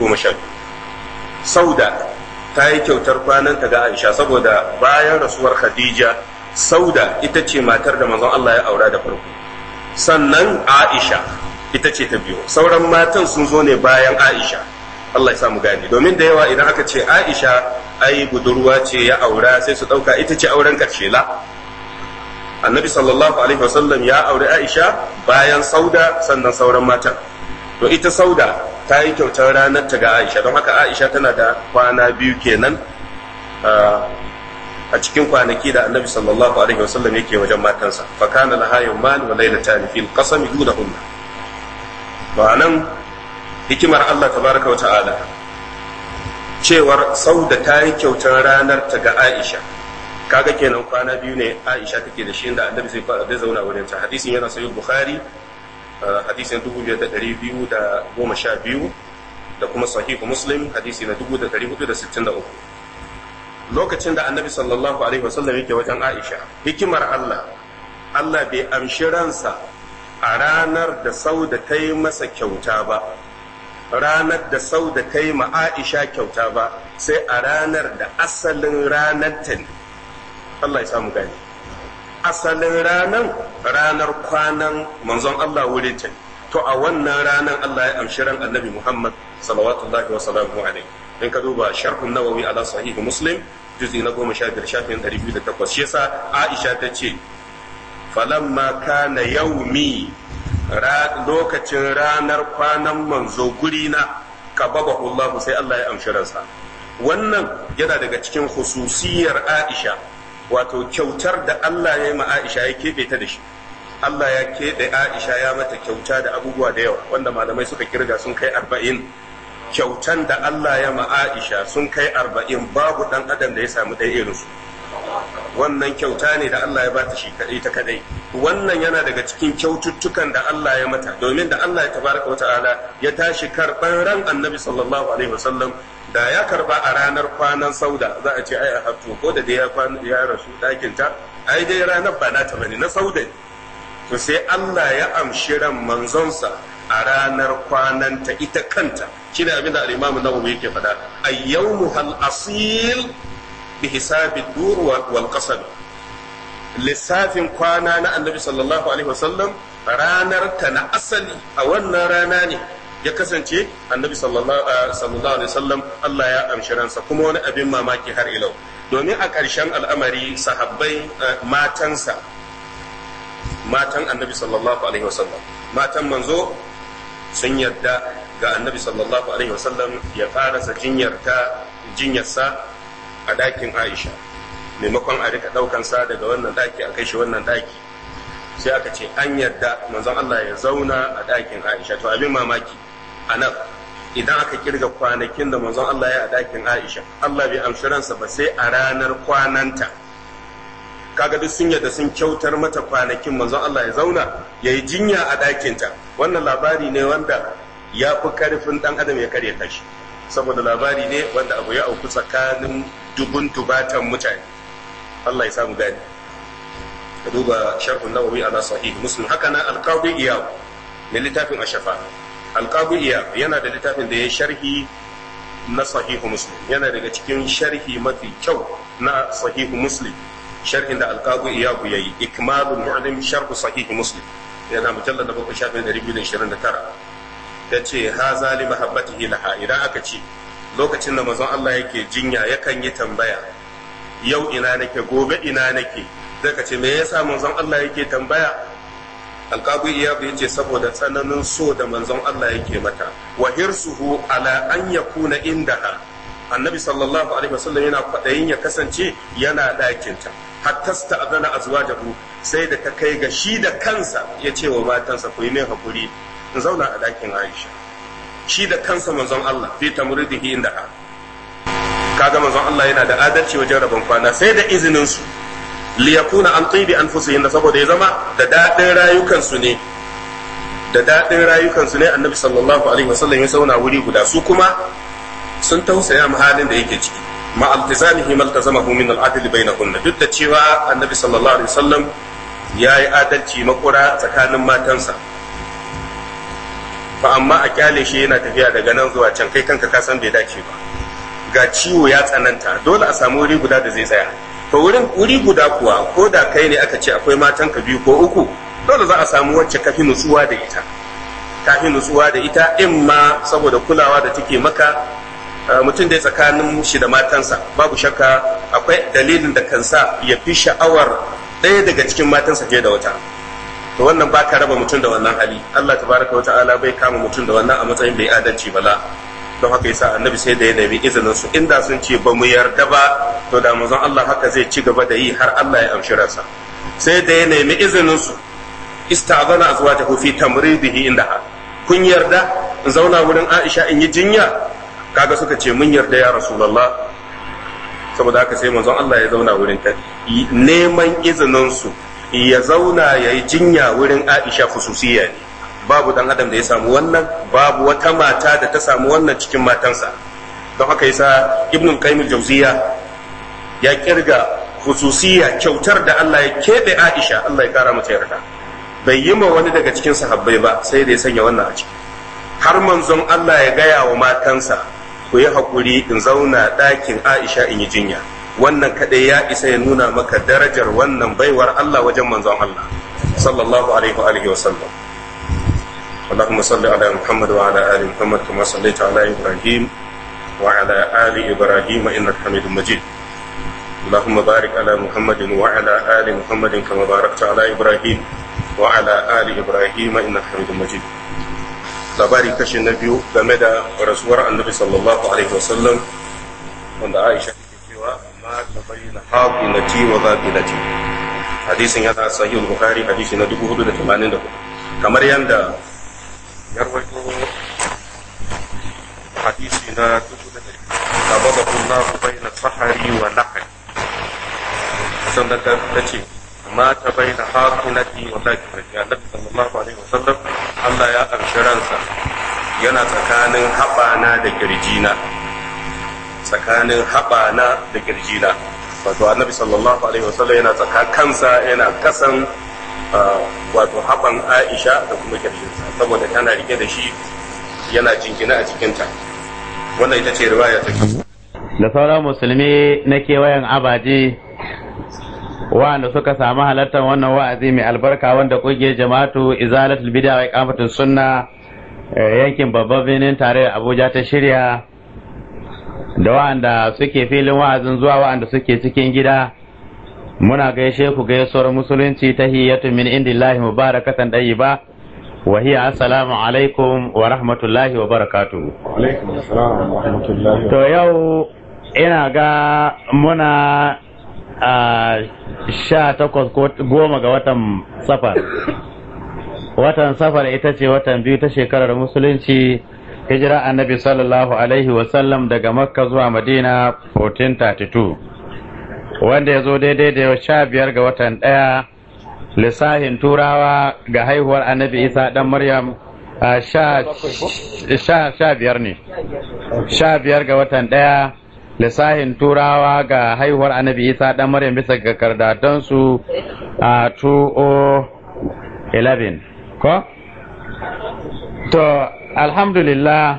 sauda ta yi kyautar kwanan ta ga Aisha saboda bayan rasuwar Khadija sauda ita ce matar da manzon Allah ya aura da farko sannan Aisha ita ce ta biyu sauran matan sun zo ne bayan Aisha Allah ya samu gani domin da yawa idan aka ce Aisha ai budurwa ce ya aura sai su dauka ita ce auren karshe la annabi sallallahu alaihi wasallam ya aure Aisha bayan sauda sannan sauran matan to ita sauda ta yi kyautar ranar ta ga Aisha don haka Aisha tana da kwana biyu kenan a cikin kwanaki da annabi sallallahu alaihi wasallam yake wajen matansa fa kana laha yawman wa laylatan fil qasami dunahunna to anan hikimar Allah tabaraka wa ta'ala cewar sauda ta yi kyautar ranar ta ga Aisha kaga kenan kwana biyu ne Aisha take da shi inda annabi zai fara zai zauna wurin ta hadisin yana sahih bukhari hadisin 2212 da kuma sahihu muslim hadisi na 1463 lokacin da annabi sallallahu alaihi wasallam yake wajen aisha hikimar allah allah bai amshi ransa a ranar da sauda ta yi masa kyauta ba ranar da sauda ta yi ma aisha kyauta ba sai a ranar da asalin ranar ta ne allah ya samu gani asalin ranar ranar kwanan manzon allah wurin ta to a wannan ranar allah ya amshi ran annabi muhammad salawatullahi wa salamu alaihi in ka duba sharhun nawawi ala sahih muslim juzi na goma sha biyar shafin ɗari biyu da takwas shi yasa aisha ta ce falamma kana yaumi lokacin ranar kwanan manzo guri na kababa Allah sai Allah ya amshi ransa wannan yana daga cikin hususiyar Aisha wato kyautar da Allah ya yi ma Aisha ya keɓe ta da shi Allah ya keɓe Aisha ya mata kyauta da abubuwa da yawa wanda malamai suka kirga sun kai arba'in kyautan da Allah ya ma Aisha sun kai arba'in babu ɗan adam da ya samu ɗaya irinsu wannan kyauta ne da Allah ya bata shi kadai ta kadai wannan yana daga cikin kyaututtukan da Allah ya mata domin da Allah ya tabaraka wa ta'ala ya tashi karban ran annabi sallallahu alaihi wasallam da ya karba a ranar kwanan sauda za a ce ai a haftu ko da dai ya ya rasu dakin ta ai dai ranar ba na ta bane na sauda to sai Allah ya amshi ran manzonsa a ranar kwananta ita kanta shine abin da al-Imam Nawawi yake faɗa ayyawmu hal asil بحساب الدور والقصب lissafin kwana na annabi sallallahu alaihi wasallam ranar ta na asali a wannan rana ne ya kasance annabi sallallahu alaihi wasallam Allah ya amshi ransa kuma wani abin mamaki har ilau domin a ƙarshen al'amari sahabbai matansa matan annabi sallallahu alaihi wasallam matan manzo sun yadda ga annabi sallallahu alaihi wasallam ya ƙarasa jinyarta jinyarsa a ɗakin Aisha maimakon a rika ɗaukan sa daga wannan ɗaki a kai shi wannan ɗaki sai aka ce an yarda manzon Allah ya zauna a ɗakin Aisha to abin mamaki a nan idan aka kirga kwanakin da manzon Allah ya a ɗakin Aisha Allah bai amshi ransa ba sai a ranar kwananta kaga duk sun yadda sun kyautar mata kwanakin manzon Allah ya zauna ya yi jinya a ɗakinta wannan labari ne wanda ya fi karfin ɗan adam ya karya tashi saboda labari ne wanda abu ya auku tsakanin dubun tubatan mutane Allah ya samu gani ka duba sharhun nawawi ala sahih muslim haka nan alqabi iyab ne littafin ashafa alqabi iyab yana da littafin da ya sharhi na sahihu muslim yana daga cikin sharhi mafi kyau na sahihu muslim sharhin da alqabi iyab yayi ikmalul mu'lim sharh sahihu muslim yana mujallad da bakwai shafin 229 ya ce haza li mahabbatihi laha idan aka ce lokacin da manzon Allah yake jinya yakan yi tambaya yau ina nake gobe ina nake zai ka ce me yasa manzon Allah yake tambaya alqabu iya bai ce saboda tsananin so da manzon Allah yake mata wa hirsuhu ala an yakuna indaha annabi sallallahu alaihi wasallam yana kwadayin ya kasance yana ɗakinta hatta sta'adana azwajahu sai da ta kai ga shi da kansa ya ce wa matansa ku yi min hakuri in zauna a ɗakin Aisha shi da kansa manzon Allah fi tamridihi inda ha kaga manzon Allah yana da adalci wajen rabon kwana sai da izinin su li yakuna an tibi anfusihim saboda ya zama da dadin rayukan su ne da dadin rayukan su ne annabi sallallahu alaihi wasallam ya zauna wuri guda su kuma sun tausaya mu halin da yake ciki ma altizamihi maltazamahu min al-adl bainahunna duk da cewa annabi sallallahu alaihi wasallam ya yi adalci makura tsakanin matansa ba amma a kyale shi yana tafiya daga nan zuwa can kai kanka ka san bai dace ba ga ciwo ya tsananta dole a samu wuri guda da zai tsaya to wurin wuri guda kuwa ko da kai ne aka ce akwai matan ka biyu ko uku dole za a samu wacce kafi nutsuwa da ita kafi nutsuwa da ita in ma saboda kulawa da take maka mutum da tsakanin shi da matansa babu shakka akwai dalilin da kan sa ya fi sha'awar ɗaya daga cikin matansa fiye da wata to wannan ba ka raba mutum da wannan hali Allah tabaraka wa ta'ala bai kama mutum da wannan a matsayin bai adalci bala don haka yasa annabi sai da ya nemi izinin su inda sun ce ba mu yarda ba to da manzon Allah haka zai ci gaba da yi har Allah ya amshi ransa sai da ya nemi izinin su ista'zana azwajahu fi tamridihi indaha kun yarda in zauna wurin Aisha in yi jinya kaga suka ce mun yarda ya rasulullah saboda haka sai manzon Allah ya zauna wurin ta neman izinin su ya zauna ya yi jinya wurin Aisha fususiya ne babu dan adam da ya samu wannan babu wata mata da ta samu wannan cikin matansa don haka yasa ibnul qayyim jauziya ya kirga hususiya kyautar da Allah ya keɓe Aisha Allah ya kara mata yarda bai yi ma wani daga cikin sahabbai ba sai da ya sanya wannan a ciki har manzon Allah ya gaya wa matansa ku yi haƙuri in zauna ɗakin Aisha in yi jinya wannan kaɗai ya isa ya nuna maka darajar wannan baiwar Allah wajen manzon Allah sallallahu alaihi wa alihi wa sallam اللهم صل على محمد وعلى ال محمد كما صليت على ابراهيم وعلى ال ابراهيم انك حميد مجيد اللهم بارك على محمد وعلى ال محمد كما باركت على ابراهيم وعلى ال ابراهيم انك حميد مجيد labari kashi na biyu game da rasuwar annabi sallallahu alaihi wasallam wanda aisha take cewa ma ta bayyana haqinati wa zabilati hadisin yana sahih bukhari hadisi na 484 kamar yanda ya rawaito hadisi na 484 Allah bayna sahari wa nahri sannan ta ce ma ta bayyana haqinati wa zabilati annabi sallallahu alaihi wasallam Allah ya amshi ransa yana tsakanin haɓana da kirjina tsakanin haɓana da kirjina wato annabi sallallahu alaihi wasallam yana tsaka kansa yana kasan wato haɓan aisha da kuma kirjinsa saboda tana rike da shi yana jingina a cikinta wannan ita ce riwaya ta da sauran musulmi na kewayen abaji wa'anda suka samu halartar wannan wa'azi mai albarka wanda kungiyar jama'atu izalatul bid'a wa iqamatus sunna yankin babban birnin tare Abuja ta shirya da wa'anda suke filin wa'azin zuwa wa'anda suke cikin gida muna gaishe ku gaisuwar musulunci ta hiyatu min indillahi mubarakatan ba wa hiya assalamu alaikum wa rahmatullahi wa barakatuh alaikum assalam wa rahmatullahi to yau ina ga muna a sha takwas ko goma ga watan safar watan safar ita ce watan biyu ta shekarar musulunci hijira annabi sallallahu alaihi wasallam daga makka zuwa madina 1432 wanda ya zo daidai da sha biyar ga watan ɗaya lissahin turawa ga haihuwar annabi isa dan maryam sha biyar ne sha biyar ga watan ɗaya lissahin turawa ga haihuwar annabi isa dan maryam bisa ga kardatansu a 2011 ko to alhamdulillah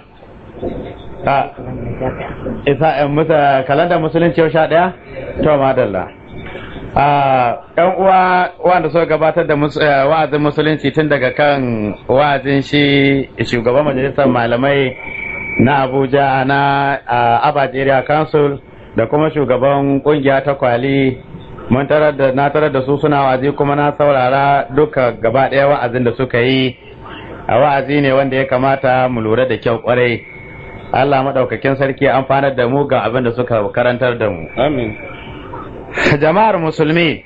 isa musa kalanda musulunci yau sha ɗaya to madalla yan uwa wanda suka gabatar da wa'azin musulunci tun daga kan wa'azin shi shugaban majalisar malamai na abuja na abaji area council da kuma shugaban kungiya ta kwali mun tarar da na tarar da su suna wa'azi kuma na saurara duka gaba ɗaya wa'azin da suka yi a wa'azi ne wanda ya kamata mu lura da kyau kwarai Allah maɗaukakin sarki amfanar da mu ga abin da suka karantar da mu amin jama'ar musulmi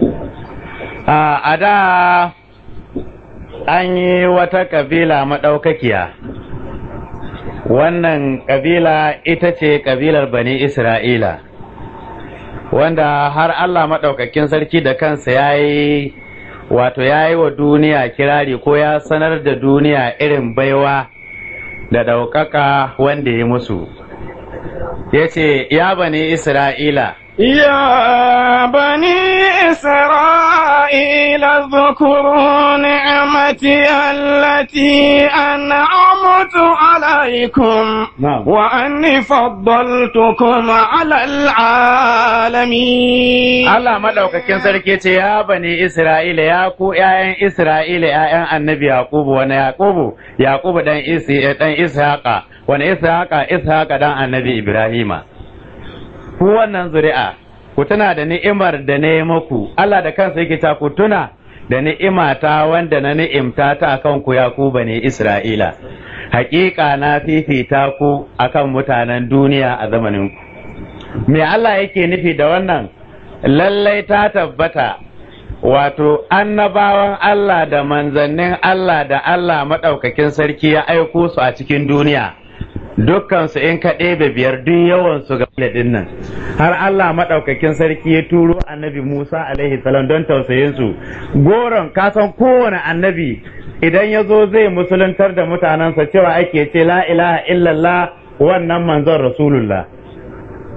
a da an yi wata kabila maɗaukakiya wannan kabila ita ce kabilar bani isra'ila wanda har Allah maɗaukakin sarki da kansa ya yi wato ya yi wa duniya kirari ko ya sanar da duniya irin baiwa da ɗaukaka wanda ya musu ya ce ya bani isra'ila يا بني إسرائيل اذكروا نعمتي التي أنعمت عليكم نعم. وأني فضلتكم على العالمين Allah maɗaukakin sarki ce ya bani Isra'ila ya ku ‘ya'yan Isra'ila ‘ya'yan annabi Yakubu wani Yakubu Yakubu ɗan isi ɗan Ishaqa wani Ishaqa Ishaqa ɗan annabi Ibrahima ku wannan zuri'a ku tuna da ni'imar da na yi muku Allah da kansa yake ta ku tuna da ni'imata wanda na ni'imta ta akan ku Yakubu bani Isra'ila haƙiƙa na fifita ku akan mutanen duniya a zamanin ku me Allah yake nufi da wannan lallai ta tabbata wato annabawan Allah da manzannin Allah da Allah maɗaukakin sarki ya aiko su a cikin duniya dukkansu in ka ɗebe biyar duk yawansu ga ɗin nan har Allah maɗaukakin sarki ya turo annabi Musa alaihi salam don tausayinsu goron kasan kowane annabi idan ya zo zai musuluntar da mutanensa cewa ake ce la ilaha illallah wannan manzon rasulullah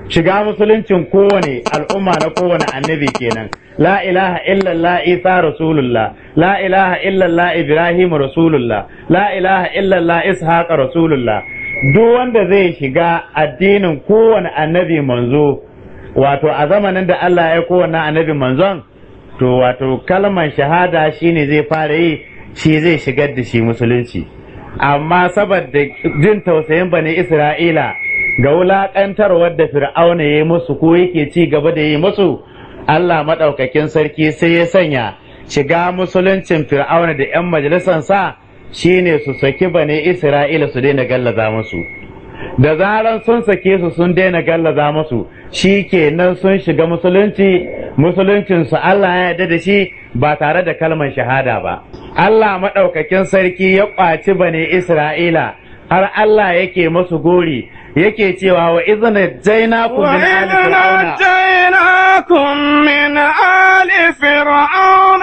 shiga musuluncin kowane al'umma na kowane annabi kenan la ilaha illallah isa rasulullah la ilaha illallah ibrahim rasulullah la ilaha illallah ishaq rasulullah duk wanda zai shiga addinin kowane annabi manzo wato a zamanin da Allah ya kowane annabi manzon to wato kalmar shahada shine zai fara yi shi zai shigar da shi musulunci amma saboda jin tausayin bani isra'ila ga wulaƙantarwar da fir'auna ya yi musu ko yake ci gaba da yi musu Allah maɗaukakin sarki sai ya sanya shiga musuluncin fir'auna da 'yan majalisansa shine su saki bane isra'ila su daina gallaza musu da zaran sun sake su sun daina gallaza musu shi kenan sun shiga musulunci musuluncinsu Allah ya yarda da shi ba tare da kalmar shahada ba Allah maɗaukakin sarki ya ƙwaci bane isra'ila har Allah yake masu gori yake cewa wa izina jainakum min ali fir'auna نجيناكم من آل فرعون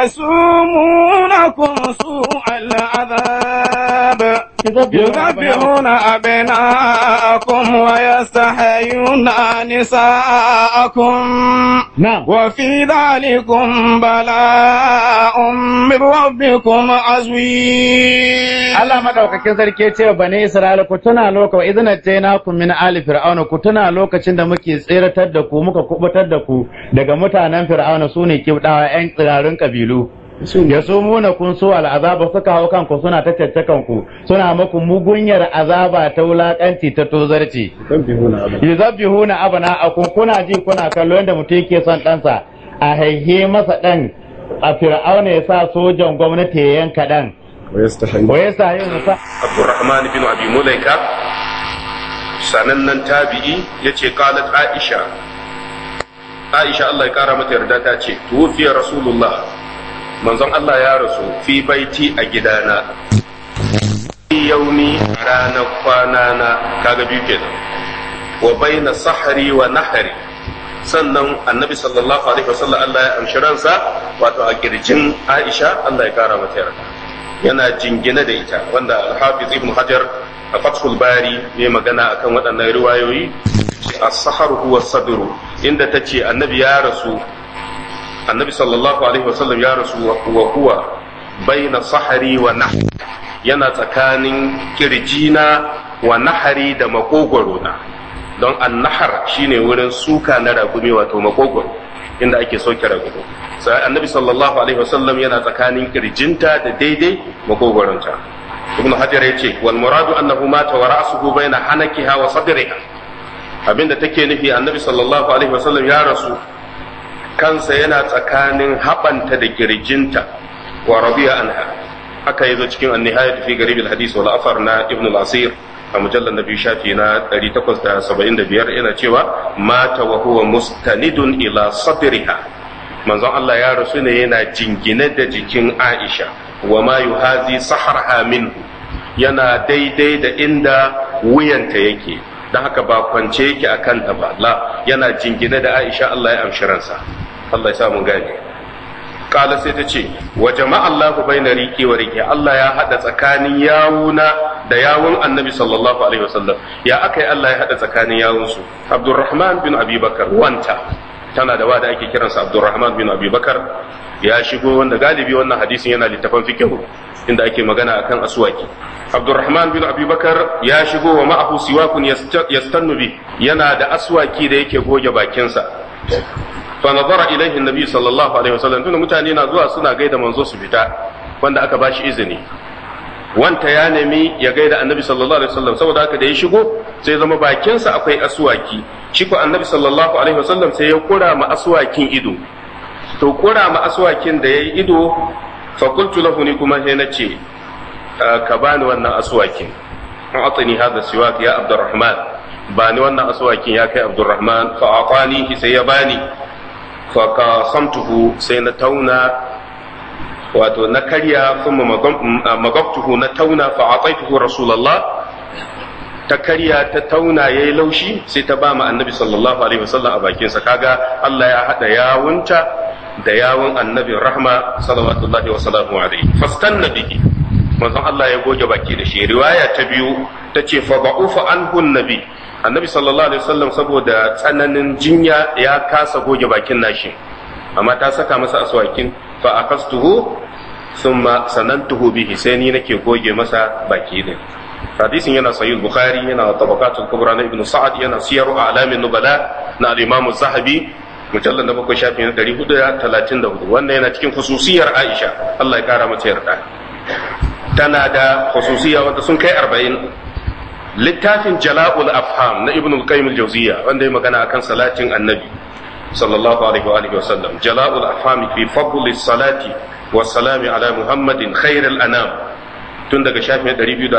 يسومونكم سوء العذاب يذبحون أبناءكم ويستحيون نساءكم na'am وفي ذلكم بلاء من ربكم عظيم Allah madaukakin sarki ya ce wa bani Isra'ila ku tuna loka wa idna jainakum min ali fir'auna ku tuna lokacin da muke tseratar da ku muka kubutar da ku daga mutanen fir'auna sune kibdawa yan tsirarun kabilu ya so muna kun so al'azaba suka hau kanku suna ta caccakan ku suna muku mugunyar azaba ta wulakanci ta tozarci yuzabbihuna abna'akum kuna ji kuna kallo yadda mutum yake son ɗansa a haihe masa ɗan a fir'auna ya sa sojan gwamnati ya yanka ɗan wa ya sa yin sa Abdurrahman bin Abi Mulaika sanannen tabi'i yace qalat Aisha Aisha Allah ya kara mata yarda ta ce tufiya Rasulullah manzon Allah ya rasu fi baiti a gidana fi yaumi ranar kwana na kaga biyu kenan wa baina sahari wa nahari sannan annabi sallallahu alaihi wasallam Allah ya amshi ransa wato a kirjin Aisha Allah ya kara mata yarda yana jingine da ita wanda al-Hafiz Ibn Hajar a Fathul Bari ya magana akan waɗannan riwayoyi as-sahar huwa sadru inda tace annabi ya rasu annabi sallallahu alaihi wasallam ya rasu wa huwa baina sahari wa nah yana tsakanin kirjina wa nahari da makogwaro na don annahar shine wurin suka na ragumi wato makogwaro inda ake soke ragumi sai annabi sallallahu alaihi wasallam yana tsakanin kirjinta da daidai makogwaronta ibnu hajar yace wal muradu annahu mata wa ra'suhu baina hanakiha wa sadriha abinda take nufi annabi sallallahu alaihi wasallam ya rasu kansa yana tsakanin haɓanta da kirjinta wa radiya anha haka yazo cikin an-nihayat fi garib al-hadith wal afar na ibn al-asir a mujallar na biyu shafi na 875 yana cewa mata wa huwa mustanidun ila sadriha manzon Allah ya rasu ne yana jingine da jikin Aisha wa ma yuhazi saharha minhu yana daidai da inda wuyanta yake don haka ba kwance yake a kanta ba la yana jingine da Aisha Allah ya amshi ransa Allah ya sa mun gane kala sai ta ce wa jama'a Allah baina riki wa riki Allah ya hada tsakanin yawuna da yawun Annabi sallallahu alaihi wasallam ya akai Allah ya hada tsakanin yawun su Abdurrahman bin Abi Bakar wanta tana da wada ake kiransa Abdurrahman bin Abi Bakar ya shigo wanda galibi wannan hadisin yana littafan fiqh inda ake magana akan aswaki Abdurrahman bin Abi Bakar ya shigo wa ma'ahu siwakun yastannu bi yana da aswaki da yake goge bakinsa fa nazara ilaihi annabi sallallahu alaihi wasallam tunda mutane na zuwa suna gaida manzo su fita wanda aka bashi izini wanta ya nemi ya gaida annabi sallallahu alaihi wasallam saboda haka da ya shigo sai zama bakinsa akwai aswaki shi ko annabi sallallahu alaihi wasallam sai ya kura ma aswakin ido to kura ma aswakin da yayi ido fa qultu lahu ni kuma sai nace ka bani wannan aswakin an atani hada siwak ya abdurrahman bani wannan aswakin ya kai abdurrahman fa atani sai ya bani fa qasamtuhu sai na tauna wato na karya kuma magabtuhu na tauna fa ataituhu rasulullah ta karya ta tauna yayi laushi sai ta ba mu annabi sallallahu alaihi wasallam a bakinsa kaga Allah ya hada yawunta da yawun annabi rahma sallallahu wa sallamu alaihi fastanna bihi manzon Allah ya goge baki da shi riwaya ta biyu ta ce fa ba'ufa anhu nabi annabi sallallahu alaihi wasallam saboda tsananin jinya ya kasa goge bakin nashi amma ta saka masa aswakin fa akastuhu thumma sanantuhu bihi sai ni nake goge masa baki din hadisin yana sahih bukhari yana tabaqatul kubra na ibnu sa'ad yana siyaru a'lamin nubala na al-imam az-zahabi mujallal na bakwai shafi na 434 wannan yana cikin khususiyar aisha Allah ya kara mata yarda tana da khususiya wanda sun kai 40 littafin jala'ul afham na ibnu al-qayyim al-jawziyya wanda ya magana akan salatin annabi sallallahu alaihi wa alihi wa sallam jala'ul afham fi fadli salati wa salami ala muhammadin khairil anam tun daga shafin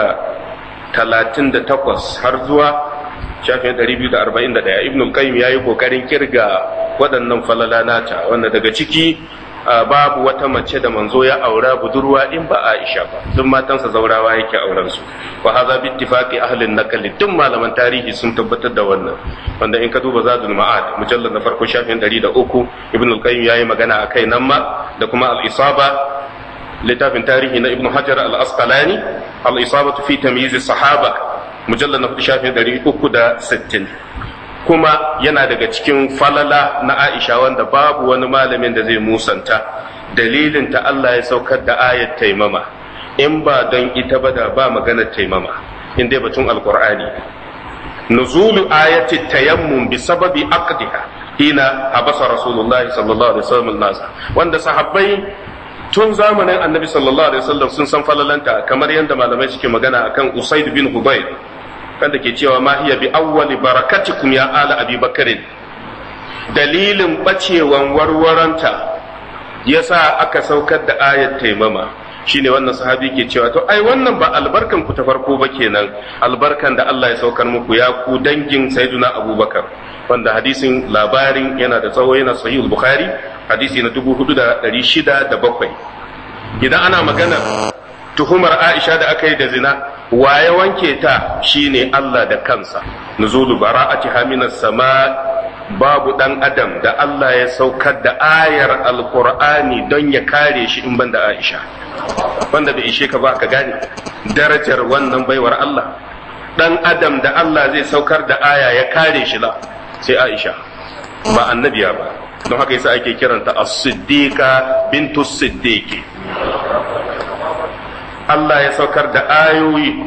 238 har zuwa shafin 241 ibn al-qayyim yayi kokarin kirga waɗannan falala nata wanda daga ciki babu wata mace da manzo ya aura budurwa in ba Aisha ba duk matansa zaurawa yake auren su wa hadha bi ittifaqi ahli an-naql duk malaman tarihi sun tabbatar da wannan wanda in ka duba zadul ma'ad mujallad na farko shafin 103 ibn al-qayyim yayi magana akai nan ma da kuma al-isaba littafin tarihi na ibn hajar al-asqalani al-isabatu fi tamyiz sahaba mujallad na hudu shafin 360 kuma yana daga cikin falala na Aisha wanda babu wani malamin da zai musanta dalilin ta Allah ya saukar da ayat taimama in ba don ita ba da ba maganar taimama in dai batun alqur'ani nuzulu ayati tayammum bi sababi aqdiha hina habasa rasulullahi sallallahu alaihi wasallam nasa wanda sahabbai tun zamanin annabi sallallahu alaihi wasallam sun san falalanta kamar yadda malamai suke magana akan usaid bin hubayr kanda ke cewa ma hiya bi awwali barakatikum ya ala abi bakarin dalilin bacewan warwaranta yasa aka saukar da ayat taimama shine wannan sahabi ke cewa to ai wannan ba albarkan ku ta farko ba kenan albarkan da Allah ya saukar muku ya ku dangin sayyiduna abubakar wanda hadisin labarin yana da tsawo yana sahih bukhari hadisi na 4607 idan ana magana tuhumar Aisha da aka yi da zina waye wanke ta shine Allah da kansa nuzulu bara'ati haminas sama babu dan adam da Allah ya saukar da ayar alqur'ani don ya kare shi in banda Aisha wanda bai ishe ka ba ka gane darajar wannan baiwar Allah dan adam da Allah zai saukar da aya ya kare shi la sai Aisha ba annabiya ba don haka yasa ake kiranta as-siddiqa bintu siddiqi Allah ya saukar da ayoyi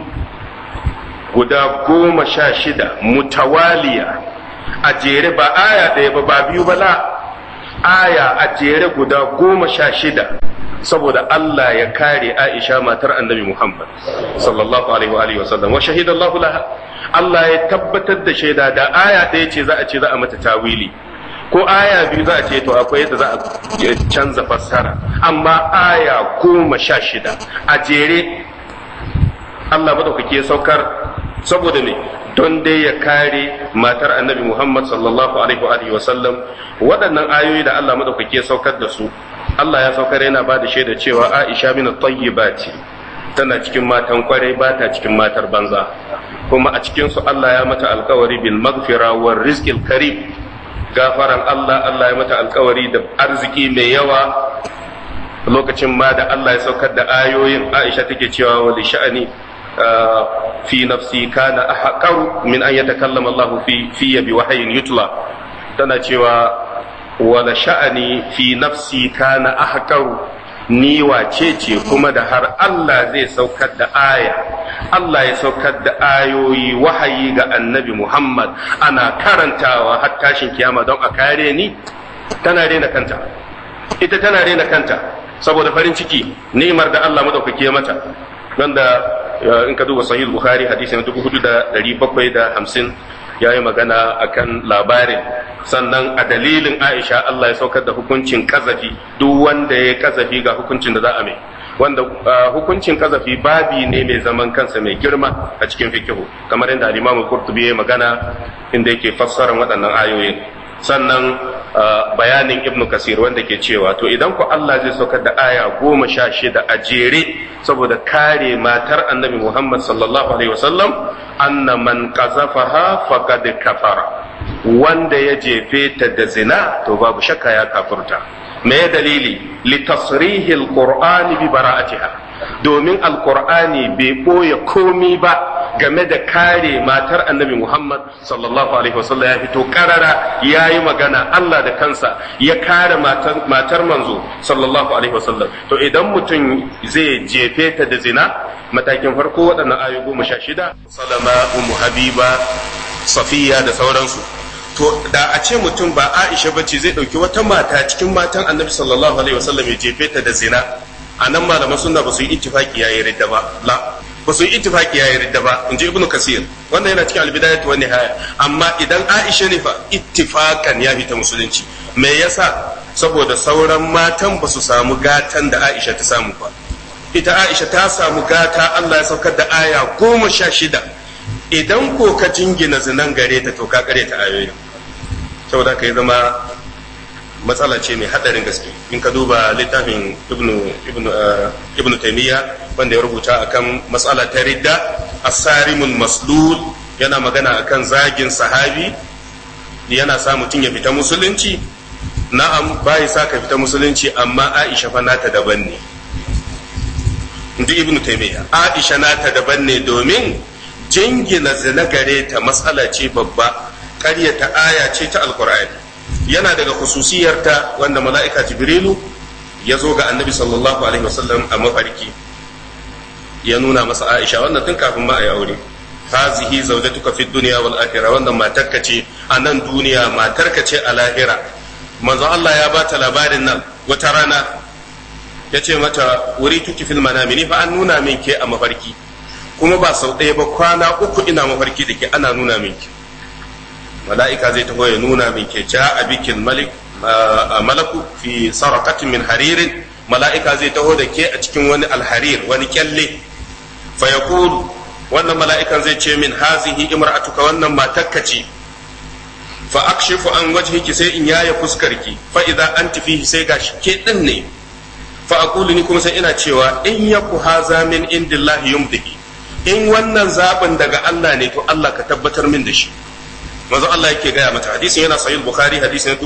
guda goma sha shida mutawaliya a jere ba aya ɗaya ba ba biyu ba la aya a jere guda goma sha shida saboda Allah ya kare Aisha matar annabi Muhammad sallallahu alaihi wa sallam wa shahidallahu laha Allah ya tabbatar da shaida da aya ɗaya ce za a ce za a mata tawili ko aya biyu za a ce to akwai yadda za a canza fassara amma aya goma sha shida a jere Allah madaukake saukar saboda me don dai ya kare matar annabi Muhammad sallallahu alaihi wa sallam waɗannan ayoyi da Allah madaukake saukar da su Allah ya saukar yana ba da shaida cewa Aisha min tayyibati tana cikin matan kwarai ba ta cikin matar banza kuma a cikin su Allah ya mata alkawari bil maghfira war rizqil karim gafaran Allah Allah ya mata alkawari da arziki mai yawa lokacin ma da Allah ya saukar da ayoyin Aisha take cewa wa sha'ani fi nafsi kana ahqaru min an yatakallama Allah fi fi bi wahyin yutla tana cewa wa sha'ani fi nafsi kana ahqaru ni wace ce kuma da har Allah zai saukar da aya Allah ya saukar da ayoyi wahayi ga annabi Muhammad ana karantawa har tashin kiyama don a kare ni tana rena kanta ita tana rena kanta saboda farin ciki ni'imar da Allah madaukake mata wanda in ka duba sahih bukhari hadisi na 4750 ya yi magana akan labarin sannan a dalilin aisha Allah ya saukar da hukuncin kazafi duk wanda ya kazafi ga hukuncin da za a mai wanda hukuncin kazafi babi ne mai zaman kansa mai girma a cikin fikihu kamar yadda al-Imam Qurtubi ya magana inda yake fassarar waɗannan ayoyin sannan bayanin Ibn Kasir wanda ke cewa to idan ku Allah zai saukar da aya goma sha shida a jere saboda kare matar annabi Muhammad sallallahu alaihi wasallam anna man qazafaha faqad kafara wanda ya jefe ta da zina to babu shakka ya kafurta me dalili li tasrihil qur'ani bi bara'atiha domin alkur'ani bai ɓoye komi ba game da kare matar annabi Muhammad sallallahu alaihi wasallam ya fito karara ya yi magana Allah da kansa ya kare matar manzo sallallahu alaihi wasallam to idan mutum zai jefe ta da zina matakin farko waɗannan ayoyi goma sha shida salama umu habiba safiya da sauransu to da a ce mutum ba aisha bace zai ɗauki wata mata cikin matan annabi sallallahu alaihi wasallam ya jefe ta da zina a nan malaman sunna ba su yi ittifaki yayi ridda ba la ba su yi ittifaki yayi ridda ba in ji ibnu kasir wannan yana cikin albidayat wa nihaya amma idan aisha ne fa ittifakan ya fita musulunci me yasa saboda sauran matan ba su samu gatan da aisha ta samu ba ita aisha ta samu gata Allah ya saukar da aya goma sha shida idan ko ka jingina zinan gare ta to ka kare ta ayoyin saboda ka yi zama matsala ce mai hadarin gaske in ka duba littafin ibnu ibnu ibnu taymiya wanda ya rubuta akan matsala ta ridda asarimul maslul yana magana akan zagin sahabi yana sa mutum ya fita musulunci na'am bai sa ka fita musulunci amma aisha fa nata daban ne inji ibnu taymiya aisha nata daban ne domin jingina zina gare ta matsala ce babba ƙaryata aya ce ta alkur'ani yana daga khususiyarta wanda mala'ika jibrilu ya zo ga annabi sallallahu alaihi wasallam a mafarki ya nuna masa aisha wannan tun kafin ma a yi aure hazihi zaujatuka fi dunya wal akhirah wannan matarka ce a nan duniya matarka ce a lahira manzon Allah ya bata labarin nan wata rana ya ce mata wuri tuki fil manami ni fa an nuna min ke a mafarki kuma ba sau ɗaya ba kwana uku ina mafarki da ke ana nuna min ke mala'ika zai taho ya nuna min ke ja a bikin malik malaku fi sarakatin min haririn mala'ika zai taho da ke a cikin wani alharir wani kyalle fa yaqulu wannan mala'ikan zai ce min hazihi imra'atuka wannan matakka ce fa akshifu an wajhiki sai in yaya fuskarki fa idza anti fihi sai gashi ke din ne fa aqulu ni kuma sai ina cewa in yaku haza min indillahi yumdihi in wannan zaɓin daga Allah ne to Allah ka tabbatar min da shi manzon Allah yake gaya mata hadisin yana sahih bukhari hadisin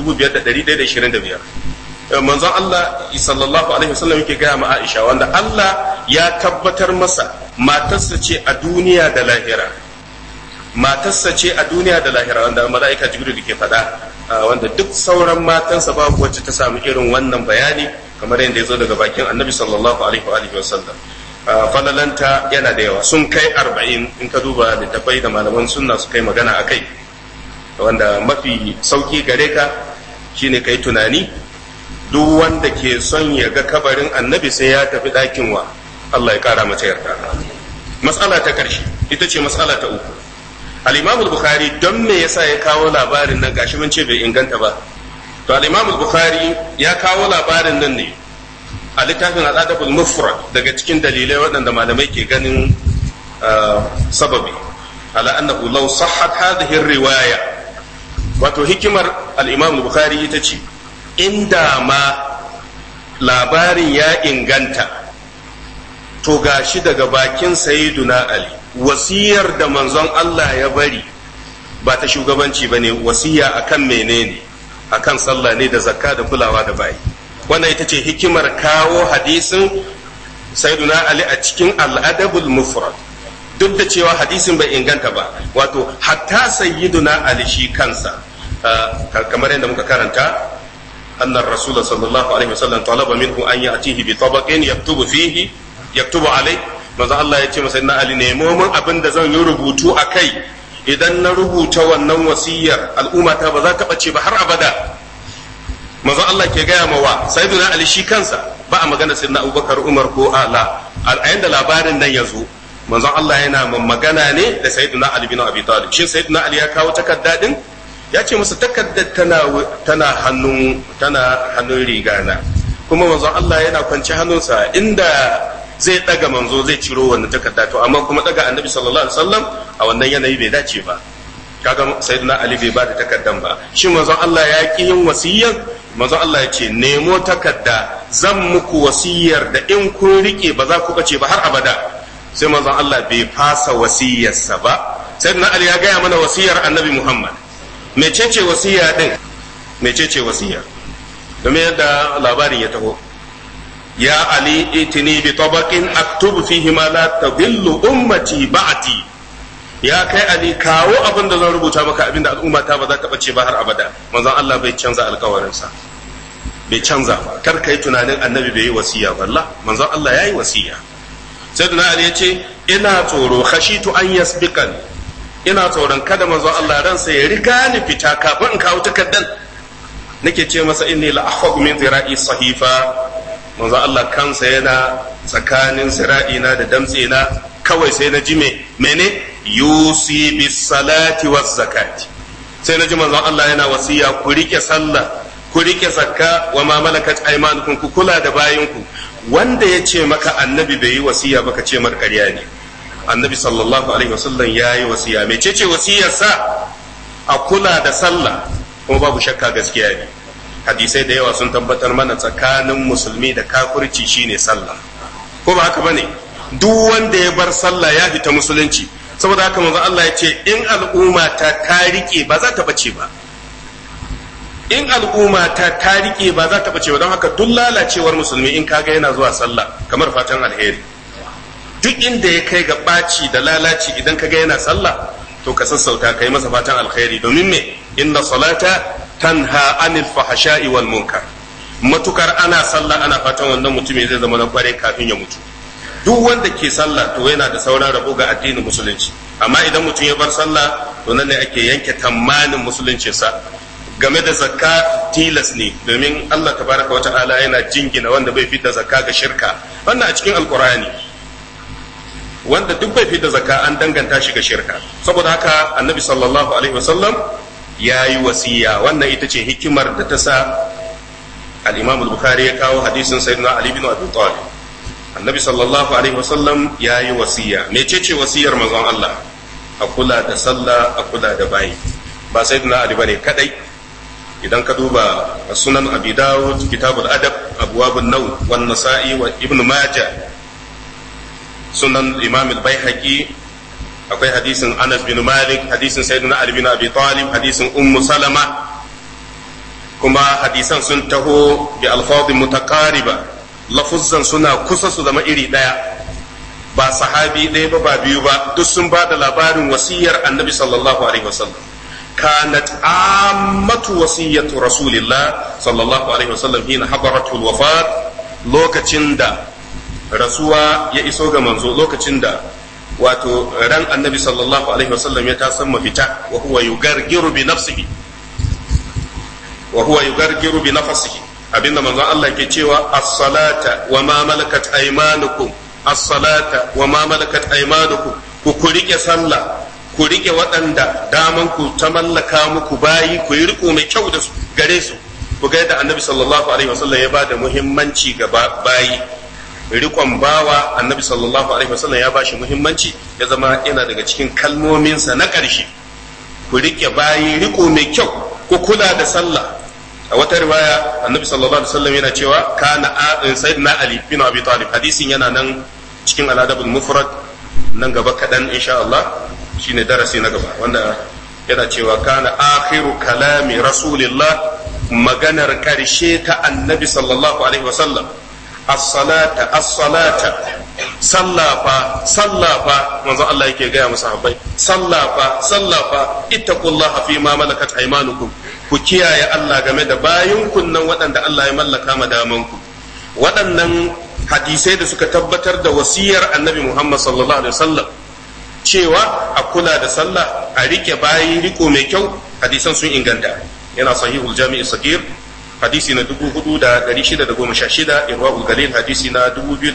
5125 manzon Allah sallallahu alaihi wasallam yake gaya ma Aisha wanda Allah ya tabbatar masa matarsa ce a duniya da lahira matarsa ce a duniya da lahira wanda mala'ika jibril ke faɗa wanda duk sauran matansa babu wacce ta samu irin wannan bayani kamar yadda ya zo daga bakin annabi sallallahu alaihi wa sallam falalanta yana da yawa sun kai arba'in in ka duba littafai da malaman sunna su kai magana a kai wanda mafi sauki gare ka shine kai tunani duk wanda ke son ya ga kabarin annabi sai ya tafi ɗakin wa Allah ya kara mata yarda matsala ta ƙarshe ita ce matsala ta uku al-imam bukhari don me yasa ya kawo labarin nan gashi mun ce bai inganta ba to al-imam bukhari ya kawo labarin nan ne a littafin al'adabul mufrad daga cikin dalilai waɗanda malamai ke ganin sababi ala annahu law sahhat hadhihi riwaya wato hikimar al-imam bukhari ita ce inda ma labarin ya inganta to gashi daga bakin sayyiduna ali wasiyar da manzon Allah ya bari ba ta shugabanci bane wasiya akan menene akan sallah ne da zakka da kulawa da bayi wannan ita ce hikimar kawo hadisin sayyiduna ali a cikin al'adabul mufrad duk da cewa hadisin bai inganta ba wato hatta sayyiduna ali shi kansa kamar yadda muka karanta annar rasul sallallahu alaihi wasallam talaba minhu an ya'tihi bi tabaqin yaktubu fihi yaktubu alai manzo Allah ya ce masa na ali nemo min abin da zan yi rubutu a kai idan na rubuta wannan wasiyar al'umma ta ba za ta bace ba har abada manzon Allah ke gaya ma wa sayyiduna ali shi kansa ba a magana sayyidina abubakar umar ko ala a yanda labarin nan ya zo manzon Allah yana magana ne da sayyiduna ali bin abi talib shin sayyiduna ali ya kawo takarda din ya ce masa takardar tana tana hannun tana hannun rigana kuma manzon Allah yana kwance hannunsa inda zai daga manzo zai ciro wannan takarda to amma kuma daga annabi sallallahu alaihi wasallam a wannan yanayi bai dace ba kaga sayyidina ali bai ba da takardan ba shin manzon Allah ya ki yin wasiyyan manzon Allah ya ce nemo takarda zan muku wasiyar da in kun rike ba za ku bace ba har abada sai manzon Allah bai fasa wasiyarsa ba sayyidina ali ya gaya mana wasiyar annabi Muhammad mecece wasiya din mecece wasiya domin yadda labarin ya taho ya ali itini bi tabaqin aktubu fihi ma la tadillu ummati ba'di ya kai ali kawo abin da zan rubuta maka abin da al'umma ta ba za ta bace ba har abada manzon Allah bai canza alkawarinsa bai canza ba kar kai tunanin annabi bai yi wasiya wallah manzon Allah ya yi wasiya sayyidina ali ya ce ina tsoro khashitu an yasbiqan ina tsoron kada manzon Allah ransa ya riga ni fita kafin in kawo takaddan nake ce masa inni la akhadhu min zira'i sahifa manzon Allah kansa yana tsakanin zira'ina da damtsena kawai sai na ji me mene yusi bis salati waz zakati sai na ji manzon Allah yana wasiya ku rike sallah ku rike zakka wa ma malakat aymanukum ku kula da bayinku wanda ya ce maka annabi bai yi wasiya ba ka ce mar ƙarya ne annabi sallallahu alaihi wasallam ya yi wasiya mai ce wasiyarsa a kula da sallah kuma babu shakka gaskiya ne hadisai da yawa sun tabbatar mana tsakanin musulmi da kafirci shine sallah ko ba haka bane duk wanda ya bar sallah ya fita musulunci saboda haka manzo Allah ya ce in al'umma ta ta rike ba za ta bace ba in al'umma ta ta rike ba za ta bace ba don haka duk lalacewar musulmi in kaga yana zuwa sallah kamar fatan alheri duk inda ya kai ga ɓaci da lalaci idan kaga yana sallah to ka sassauta kai masa fatan alheri domin me inna salata tanha anil fahasha'i wal munkar matukar ana sallah ana fatan wannan mutumin zai zama na kware kafin ya mutu duk wanda ke sallah to yana da sauran rabo ga addinin musulunci amma idan mutum ya bar sallah to nan ne ake yanke tamanin musuluncinsa game da zakka tilas ne domin Allah tabaraka wa ta'ala yana jingina wanda bai fidda zakka ga shirka wannan a cikin alkurani wanda duk bai fidda zakka an danganta shi ga shirka saboda haka annabi sallallahu alaihi wasallam ya yi wasiya wannan ita ce hikimar da ta sa al-imam al-bukhari ya kawo hadisin sayyidina ali bin abi talib annabi sallallahu alaihi wasallam ya yi wasiya mecece wasiyar manzon Allah a kula da sallah a kula da bayi ba sayyidina ali bane kadai idan ka duba sunan abi dawud kitabul adab abwabun naw wan nasa'i wa ibnu majah sunan imam al-baihaqi akwai hadisin anas bin malik hadisin sayyidina ali bin abi talib hadisin ummu salama kuma hadisan sun taho bi alfadhin mutaqariba lafuzzan suna kusa su zama iri daya ba sahabi ɗaya ba ba biyu ba duk sun ba da labarin wasiyar annabi sallallahu alaihi wasallam كانت عامة وصية رسول الله صلى الله عليه وسلم حين حضرته الوفاة لوكacin da rasuwa ya iso ga manzo lokacin da wato ran annabi sallallahu alaihi wasallam ya tasan mafita wa huwa yugargiru bi nafsihi wa huwa yugargiru bi nafsihi abinda manzon Allah ke cewa as-salata wa ma malakat aymanukum as-salata wa ma malakat aymanukum ku ku rike sallah ku rike waɗanda daman ku ta mallaka muku bayi ku yi riko mai kyau da su gare su ku ga yadda annabi sallallahu alaihi wasallam ya ba da muhimmanci ga bayi rikon bawa annabi sallallahu alaihi wasallam ya ba shi muhimmanci ya zama yana daga cikin kalmominsa na ƙarshe ku rike bayi riko mai kyau ku kula da sallah a wata riwaya annabi sallallahu alaihi wasallam yana cewa kana sayyidina ali bin abi talib hadisin yana nan cikin aladabul mufrad nan gaba kaɗan insha Allah shine darasi na gaba wanda yana cewa kana akhiru kalami rasulillah maganar karshe ta annabi sallallahu alaihi wasallam as-salata as-salata sallafa sallafa manzo Allah yake gaya musu habbai sallafa sallafa ittaqullaha fi ma malakat aymanukum ku kiyaye Allah game da bayin kunnan waɗanda Allah ya mallaka ma damanku waɗannan hadisai da suka tabbatar da wasiyar annabi Muhammad sallallahu alaihi wasallam cewa a kula da sallah a rike bayi riko mai kyau hadisan sun inganta yana sahihul jami'i sagir hadisi na 4616 irwaul galil hadisi na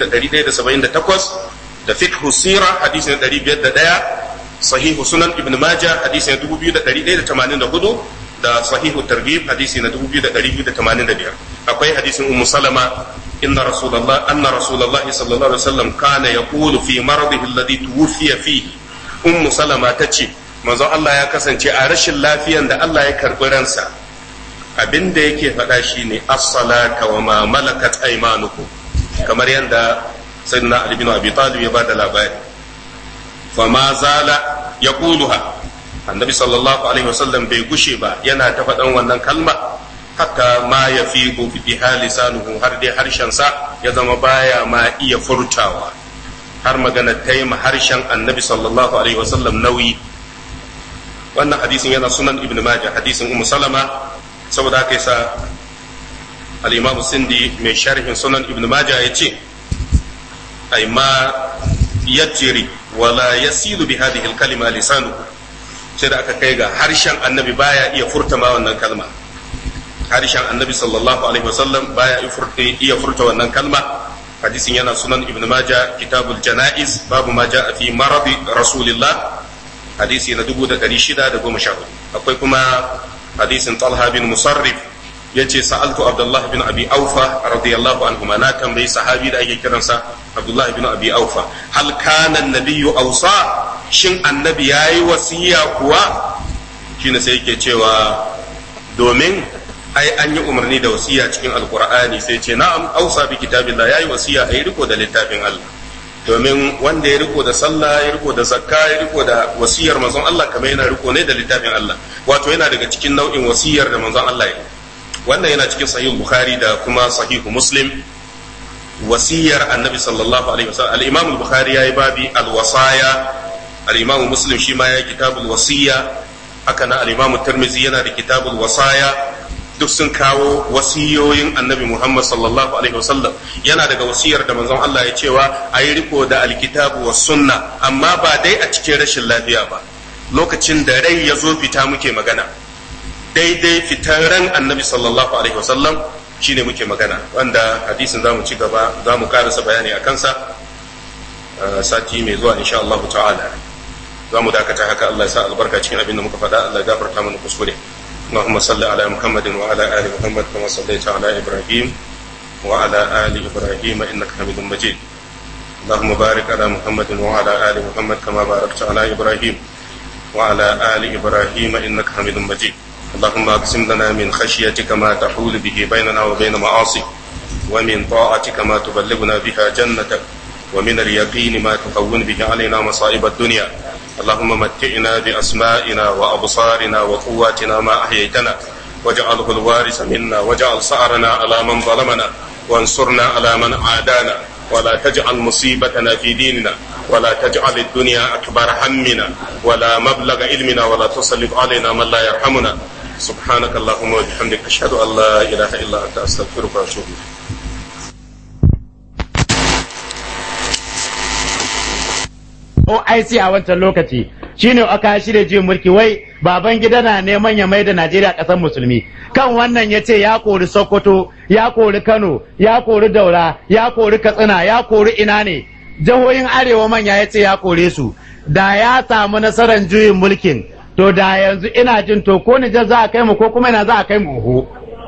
2178 da fiqh sira hadisi na 501 sahihu sunan ibn majah hadisi na 2184 da sahihu targhib hadisi na 2285 akwai hadisin ummu salama إن رسول الله أن رسول الله صلى الله عليه وسلم كان يقول في مرضه الذي توفي فيه أم سلمة تشي manzo Allah ya kasance a rashin lafiyan da Allah ya karɓi ransa abin da yake faɗa shi ne as-salata wa ma malakat aymanukum kamar yadda sayyidina Ali bin Abi Talib ya bada labari fa ma zala yaquluha annabi sallallahu alaihi wasallam bai gushe ba yana ta faɗan wannan kalma hatta ma ya fi biha lisanuhu har dai harshensa ya zama baya ma iya furtawa har magana ta yi harshen annabi sallallahu alaihi wasallam nauyi wannan hadisin yana sunan ibn majah hadisin ummu salama saboda haka yasa al-imam sindi mai sharhin sunan ibn majah ya ce ay ma yajri wala yasilu bi hadhihi al-kalima lisanuhu sai da aka kai ga harshen annabi baya iya furta ma wannan kalma harshen annabi sallallahu alaihi wasallam baya iya furta wannan kalma hadisin yana sunan ibn majah kitabul janaiz babu ma jaa fi maradi rasulillah hadisi na 1614 akwai kuma hadisin talha bin musarrif yace sa'altu abdullah bin abi aufa radiyallahu anhu na tambayi sahabi da ake kiransa abdullah bin abi aufa hal kana an-nabiyyu awsa shin annabi yayi wasiya kuwa shine sai yake cewa domin ai an yi umarni da wasiya cikin alkur'ani sai ce na'am ausa bi kitabillah yayi wasiya ayi riko da littafin Allah domin wanda ya riko da sallah ya riko da zakka ya riko da wasiyar manzon Allah kamar yana riko ne da littafin Allah wato yana daga cikin nau'in wasiyar da manzon Allah ya wannan yana cikin sahih bukhari da kuma sahihu muslim wasiyar annabi sallallahu alaihi wasallam al-imam al-bukhari yayi babi al-wasaya al-imam muslim shi ma yayi kitabul wasiya haka na al-imam tirmidhi yana da kitabul wasaya duk sun kawo wasiyoyin annabi Muhammad sallallahu alaihi wasallam yana daga wasiyar da manzon Allah ya cewa a yi riko da alkitabu wa sunna amma ba dai a cikin rashin lafiya ba lokacin da rai ya zo fita muke magana daidai fitar ran annabi sallallahu alaihi wasallam shine muke magana wanda hadisin zamu ci gaba zamu karasa bayani a kansa sati mai zuwa insha Allah ta'ala zamu dakata haka Allah ya sa albarka cikin abin da muka faɗa Allah ya gafarta mana kuskure اللهم صل على محمد وعلى آل محمد كما صليت على إبراهيم وعلى آل إبراهيم إنك حميد مجيد اللهم بارك على محمد وعلى آل محمد كما باركت على إبراهيم وعلى آل إبراهيم إنك حميد مجيد اللهم اقسم لنا من خشيتك ما تحول به بيننا وبين معاصيك ومن طاعتك ما تبلغنا بها جنتك ومن اليقين ما تهون به علينا مصائب الدنيا اللهم متعنا بأسمائنا وأبصارنا وقواتنا ما أحييتنا واجعله الوارث منا واجعل سعرنا على من ظلمنا وانصرنا على من عادانا ولا تجعل مصيبتنا في ديننا ولا تجعل الدنيا أكبر همنا ولا مبلغ علمنا ولا تسلط علينا من لا يرحمنا سبحانك اللهم وبحمدك أشهد أن لا إله إلا أنت أستغفرك وأتوب إليك OIC a wancan lokaci shine aka shirya juyin mulki wai baban gida na neman ya maida Najeriya ƙasar musulmi kan wannan ya ce ya kori Sokoto ya kori Kano ya kori Daura ya kori Katsina ya kori ina ne jihohin arewa manya ya ce ya kore su da ya samu nasarar juyin mulkin to da yanzu ina jin to ko Nijar za a kai mu ko kuma ina za a kai mu oho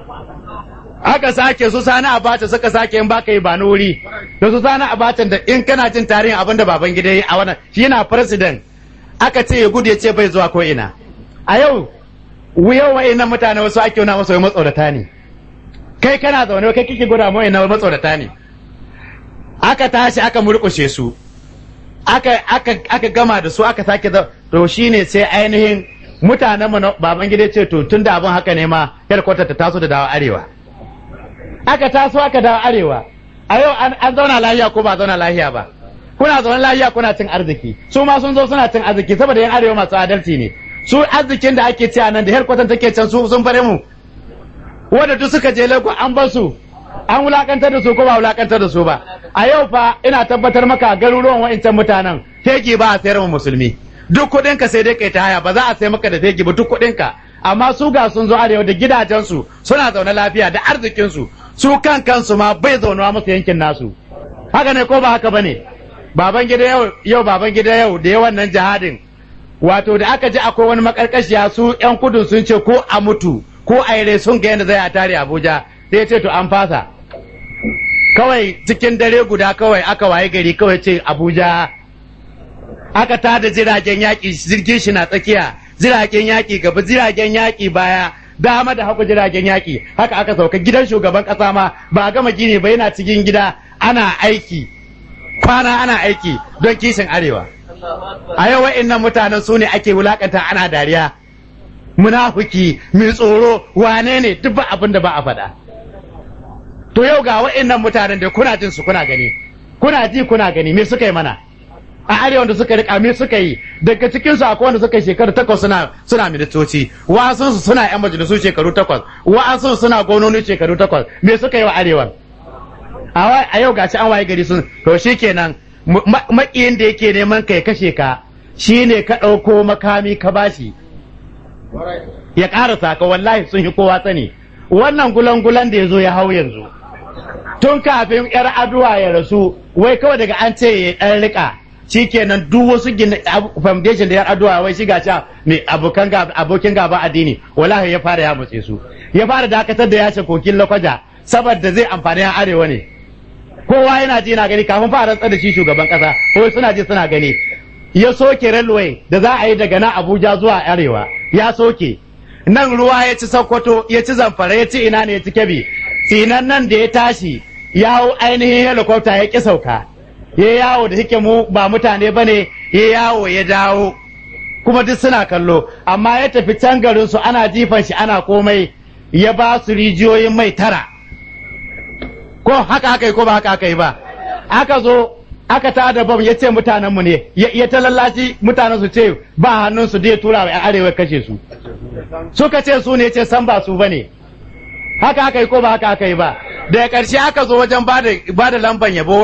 aka sake su sani abacha suka sake in baka yi ba wuri da su sani abacha da in kana jin tarihin abinda baban gida yi a wannan shi yana president aka ce ya gudu ya ce bai zuwa ko ina a yau yau wa'annan mutane wasu ake wuna masu matsorata ne kai kana zaune kai kike guda mu wa'annan matsorata ne aka tashi aka murƙushe su aka aka aka gama da su aka sake to shine sai ainihin mutanen mu baban gida ce to tunda abin haka ne ma headquarter ta taso da dawo arewa aka taso aka dawo arewa a yau an zauna lahiya ko ba zauna lahiya ba kuna zaune lahiya kuna cin arziki su ma sun zo suna cin arziki saboda yan arewa masu adalci ne su arzikin da ake ci a nan da herkwatan take can su sun fare mu wanda duk suka je lagos an bar su an wulakantar da su ko ba wulakantar da su ba a yau fa ina tabbatar maka garuruwan wa'incan mutanen teki ba a sayar mu musulmi duk kuɗin ka sai dai kai ta haya ba za a sai maka da teki ba duk kuɗin ka amma su ga sun zo arewa da gidajensu suna zaune lafiya da arzikinsu su kan kansu ma bai zaunawa musu yankin nasu haka ne ko ba haka bane baban gida yau yau baban gida yau da yawan nan jihadin wato da aka ji akwai wani makarkashiya su yan kudu sun ce ko a mutu ko a yare sun ga yadda zai a tare Abuja sai ya ce to an fasa kawai cikin dare guda kawai aka waye gari kawai ce Abuja aka tada jiragen yaƙi jirgin shi na tsakiya jiragen yaƙi gaba jiragen yaƙi baya dama da haku jiragen yaƙi haka aka sauka gidan shugaban ƙasa ma ba a gama gini ba yana cikin gida ana aiki kwana ana aiki don kishin arewa a yau wa'innan mutanen su ne ake wulakanta ana dariya munafiki mai tsoro wane ne duk ba abin da ba a faɗa to yau ga wa'annan mutanen da kuna jin su kuna gani kuna ji kuna gani me suka yi mana a arewa da suka rika me suka yi daga cikin su akwai wanda suka yi shekaru takwas suna suna ministoci wa'ansu su suna yan majalisu shekaru takwas wa'ansu suna gononi shekaru takwas me suka yi wa arewa a yau gashi an waye gari sun to shikenan makiyin da yake neman kai kashe ka shine ka ɗauko makami ka bashi ya ƙarasa ka wallahi sun yi kowa sani wannan gulan-gulan da ya zo ya hau yanzu tun kafin yar aduwa ya rasu wai kawai daga an ce ya ɗan rika shikenan duk wasu gina foundation da yar aduwa wai shiga ca mai abokan abokin gaba addini wallahi ya fara ya mutse su ya fara dakatar da yace kokin lakwaja saboda zai amfani yan arewa ne kowa yana ji na gani kafin fara rantsar da shi shugaban kasa ko suna ji suna gani ya soke railway da za a yi daga nan Abuja zuwa arewa ya soke nan ruwa ya ci Sokoto ya ci Zamfara ya ci ina ne ya ci Kebbi sinan nan da ya tashi ya hau ainihin helicopter ya ki sauka ya yawo da hike mu ba mutane bane ya yawo ya dawo kuma duk suna kallo amma ya tafi can garin su ana jifan shi ana komai ya ba su rijiyoyin mai tara ko haka haka yi ko ba haka haka yi ba aka zo aka ta da bam ya ce mutanenmu ne ya ta lallaci mutanen su ce ba hannun su ya tura wa arewa kashe su suka ce su ne ce san ba su bane haka haka yi ko ba haka haka yi ba daga ƙarshe aka zo wajen ba da lamban yabo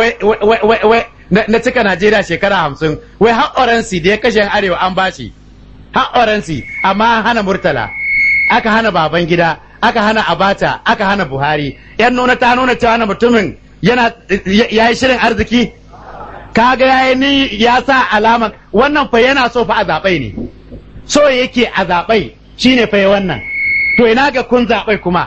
na cika Najeriya shekara hamsin wai har oransi da ya kashe arewa an bashi har oransi amma an hana murtala aka hana baban gida aka hana abata aka hana buhari yan nuna ta nuna cewa na mutumin yana ya yi shirin arziki kaga ya ni ya sa alama wannan fa yana so fa a zaɓai ne so yake a zaɓai shine fa wannan to ina ga kun zaɓai kuma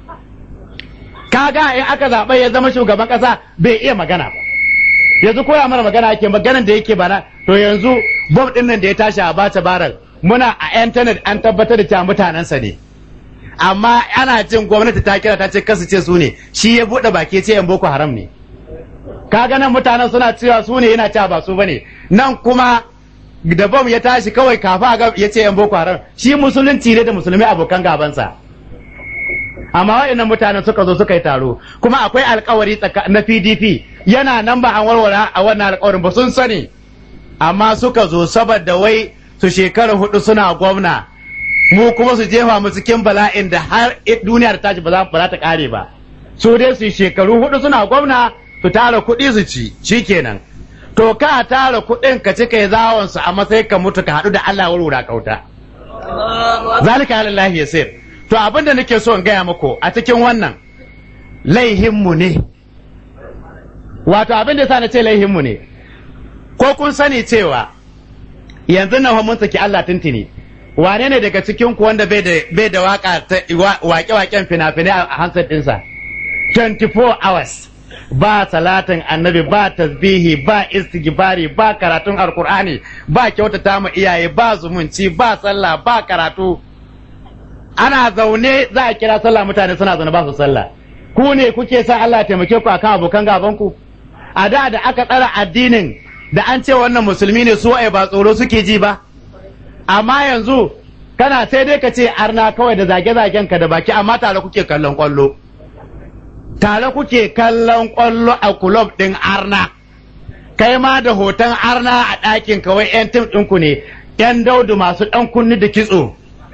kaga in aka zaɓai ya zama shugaban ƙasa bai iya magana ba yanzu koya mana magana ake maganan da yake bana to yanzu bom ɗin nan da ya tashi a bata barar muna a intanet an tabbatar da cewa mutanensa ne amma ana jin gwamnati ta kira ta ce kasu ce su ne shi ya buɗe baki ce yan boko haram ne kaga nan mutanen suna cewa su ne yana cewa ba su bane nan kuma da bom ya tashi kawai kafa ga ya ce yan boko haram shi musulunci ne da musulmi abokan gabansa amma wa'annan mutanen suka zo suka yi taro kuma akwai alkawari na PDP yana nan ba an warware a wannan alkawarin ba sun sani amma suka zo saboda wai su shekara hudu suna gwamna mu kuma su jefa mu cikin bala'in da har duniyar ta ci ba za ta kare ba su dai su shekaru hudu suna gwamna su tara kuɗi su ci shikenan to ka tara kuɗin ka ci kai zawon su a matsayin ka mutu ka haɗu da Allah wurwura kauta zalika lillahi yasir to abin da nake so in gaya muku a cikin wannan laihinmu ne wato abin da yasa na ce laihinmu ne ko kun sani cewa yanzu na mun saki Allah tuntuni wane ne daga cikin ku wanda bai da bai da waka wake-waken fina-finai a hansar dinsa 24 hours ba salatin annabi ba tasbihi ba istighfari ba karatun alkur'ani ba kyautata ma iyaye ba zumunci ba sallah ba karatu ana zaune za a kira sallah mutane suna zaune ba su sallah ku ne kuke sa Allah taimake ku akan abokan gaban ku a da da aka tsara addinin da an ce wannan musulmi ne su ba tsoro suke ji ba amma yanzu kana sai dai ka ce arna kawai da zage-zagen ka da baki amma tare kuke kallon kwallo tare kuke kallon kwallo a kulob ɗin arna kai ma da hoton arna a ɗakin kawai 'yan tim ɗinku ne 'yan daudu masu ɗan kunni da kitso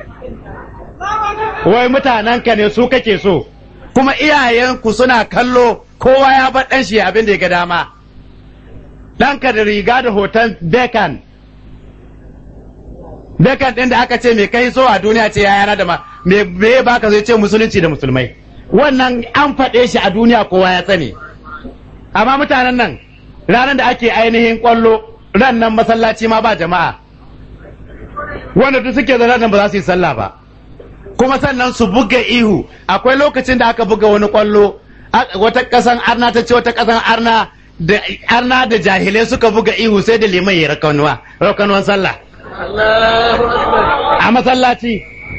wai mutanenka ne su kake so kuma iyayenku suna kallo kowa ya bar ɗan shi abin da ya ga dama ɗanka da riga da hoton bekan bekan ɗin da aka ce mai kai so a duniya ce yayana da ma me baka zai ce musulunci da musulmai wannan an faɗe shi a duniya kowa ya sani amma mutanen nan ranar da ake ainihin kwallo ran nan masallaci ma ba jama'a wanda duk suke zaune nan ba za su yi sallah ba kuma sannan su buga ihu akwai lokacin da aka buga wani kwallo wata kasan arna ta ce wata kasan arna da arna da jahilai suka buga ihu sai da liman ya rakanuwa rakanuwan sallah a masallaci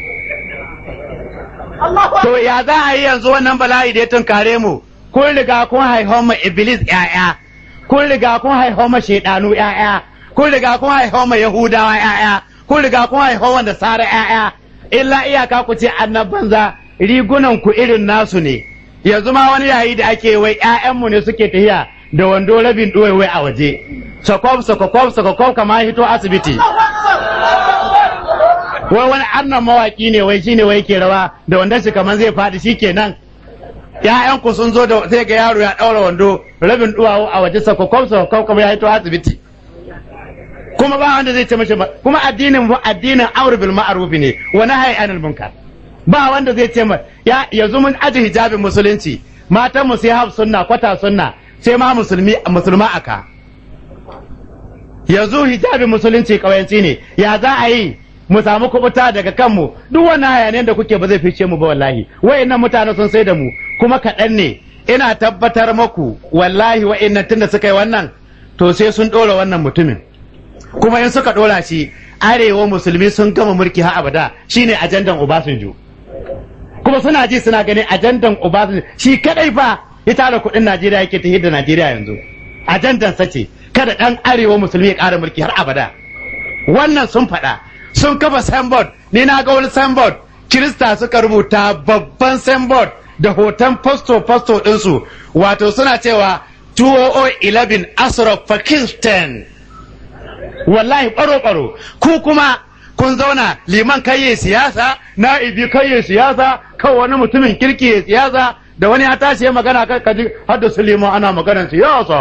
to ya za a yi yanzu wannan bala'i da ya tunkare mu kun riga kun haihon ma iblis ya'ya kun riga kun haihon ma shaidanu ya'ya kun riga kun haihon ma yahudawa ya'ya kun riga kun haihon wanda sara ya'ya illa iyaka ku ce annan banza rigunan ku irin nasu ne yanzu ma wani yayi da ake wai ƴaƴanmu ne suke tahiya da wando rabin wai a waje sakof sakof sakof kamar hito asibiti wai wani annan mawaki ne wai shine wai ke rawa da wanda shi kamar zai faɗi shikenan ƴaƴan ku sun zo da sai ga yaro ya ɗaura wando rabin duwawu a waje sakof sakof kamar ya hito asibiti kuma ba wanda zai ce mashi ba kuma addinin mu addinin amr bil ma'ruf ne wa nahyi anil munkar ba wanda zai ce ma ya yanzu mun aji hijabin musulunci matan mu sai haf sunna kwata sunna sai ma musulmi musulma aka yanzu hijabin musulunci kawayanci ne ya za a yi mu samu kubuta daga kanmu duk wannan hayaniyar da kuke ba zai fice mu ba wallahi wayannan mutane sun sai da mu kuma kaɗan ne ina tabbatar maku wallahi wayannan tunda suka yi wannan to sai sun ɗora wannan mutumin kuma in suka ɗora shi arewa musulmi sun gama mulki har abada shine ajandan Obasanjo kuma suna ji suna ganin ajandan Obasanjo shi kadai fa ya tara kuɗin Najeriya yake ta da Najeriya yanzu ajandan sace kada ɗan arewa musulmi ya ƙara mulki har abada wannan sun faɗa sun kafa signboard ni na ga wani signboard kirista suka rubuta babban signboard da hoton fasto fasto ɗinsu wato suna cewa 2011 Asraf Pakistan wallahi ɓaro-ɓaro ku kuma kun zauna liman kayye siyasa na'ibi kayye siyasa kawai wani mutumin kirki ya siyasa da wani ya tashi ya magana kan kaji har da Suleiman ana maganar siyasa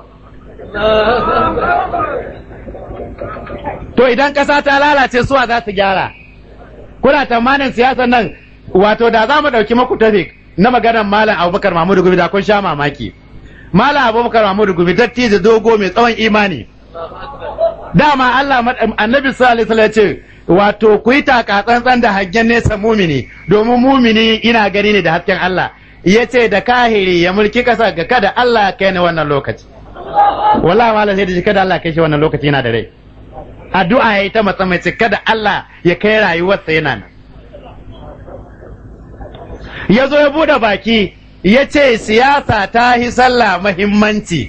to idan ƙasa ta lalace suwa za su gyara kuna tamanin siyasar nan wato da za mu ɗauki maku tafik na maganar malam abubakar mahmudu gumi da kun sha mamaki malam abubakar mahmudu gumi dattijo dogo mai tsawon imani dama Allah annabi sallallahu alaihi ya ce wato ku yi taka tsantsan da hangen nesa mumini domin mumini ina gani ne da hasken Allah ya ce da kahiri ya mulki kasa ga kada Allah kai ne wannan lokaci wallahi malam sai da shi kada Allah kai shi wannan lokaci yana da rai addu'a yayi ta matsa mai kada Allah ya kai rayuwarsa yana nan ya zo ya bude baki ya ce siyasa ta hi sallah muhimmanci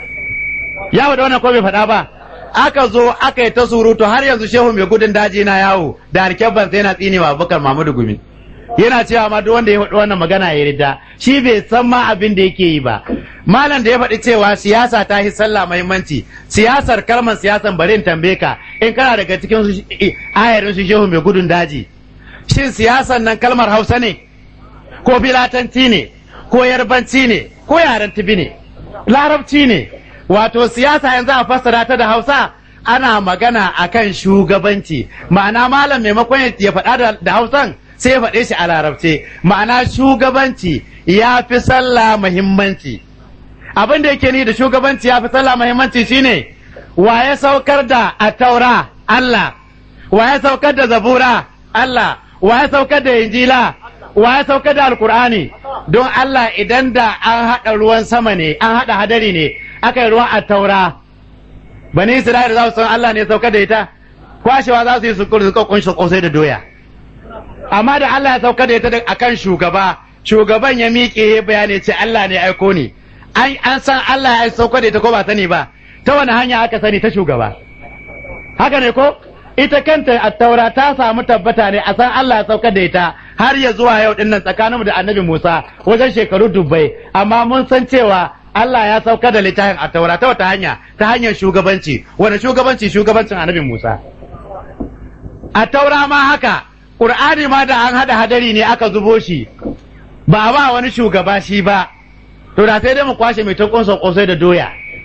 ya da wannan ko bai faɗa ba aka zo aka yi ta surutu har yanzu shehu mai gudun daji na yawo da harkebban sai yana tsinewa abubakar mahmudu gumi yana cewa ma duk wanda ya faɗi wannan magana ya rida shi bai san ma abin da yake yi ba malam da ya faɗi cewa siyasa ta yi sallah muhimmanci siyasar kalmar siyasan bari in tambaye ka in kana daga cikin ayarin su shehu mai gudun daji shin siyasan nan kalmar hausa ne ko bilatanci ne ko yarbanci ne ko yaren tibi ne larabci ne wato siyasa yanzu a fassara ta da hausa ana magana akan shugabanci ma'ana malam maimakon ya faɗa da hausan sai ya faɗe shi a larabce ma'ana shugabanci ya fi sallah muhimmanci abin da yake ni da shugabanci ya fi sallah muhimmanci shine wa ya saukar da attaura Allah wa ya saukar da zabura Allah wa ya saukar da injila wa ya saukar da alkur'ani don Allah idan da an haɗa ruwan sama ne an haɗa hadari ne aka yi ruwan attaura bani Isra'ila za su san Allah ne saukar da ita kwashewa za su yi su kunshi kosai da doya amma da Allah ya saukar da ita akan shugaba shugaban ya miƙe ya bayani ce Allah ne aiko ni an san Allah ya saukar da ita ko ba sani ba ta wani hanya aka sani ta shugaba haka ne ko ita kanta attaura ta samu tabbata ne a san Allah ya saukar da ita har ya zuwa yau din nan tsakaninmu da annabi Musa wajen shekaru dubbai amma mun san cewa Allah ya saukar da littafin attaura ta wata hanya ta hanyar shugabanci wani shugabanci shugabancin annabi Musa attaura ma haka Qur'ani ma da an hada hadari ne aka zubo shi ba ba wani shugaba shi ba to da sai dai mu kwashe mai ta kunsa kosai da doya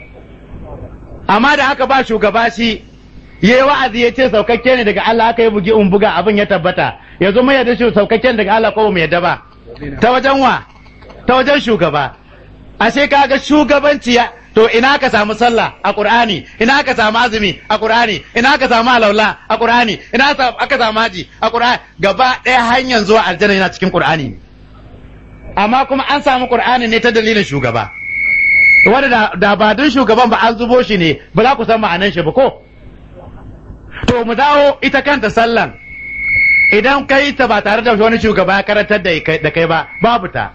amma da aka ba shugaba shi yayi wa'azi ya ce saukakke ne daga Allah aka yi bugi in buga abin ya tabbata yanzu mai yadda shi saukakke daga Allah ko mu yadda ba ta wajen wa ta wajen shugaba ashe kaga shugabanci ya to ina ka samu sallah a qur'ani ina ka samu azumi a qur'ani ina ka samu alaula a qur'ani ina aka samu haji a qur'ani gaba ɗaya hanyar zuwa aljanna yana cikin qur'ani ne amma kuma an samu qur'ani ne ta dalilin shugaba wanda da, da ba don shugaban ba an zubo shi ne ba za ku san ma'anan shi ba ko to mu dawo ita kanta sallan idan kai ta ba tare da wani shugaba ya karantar da kai ba babu ta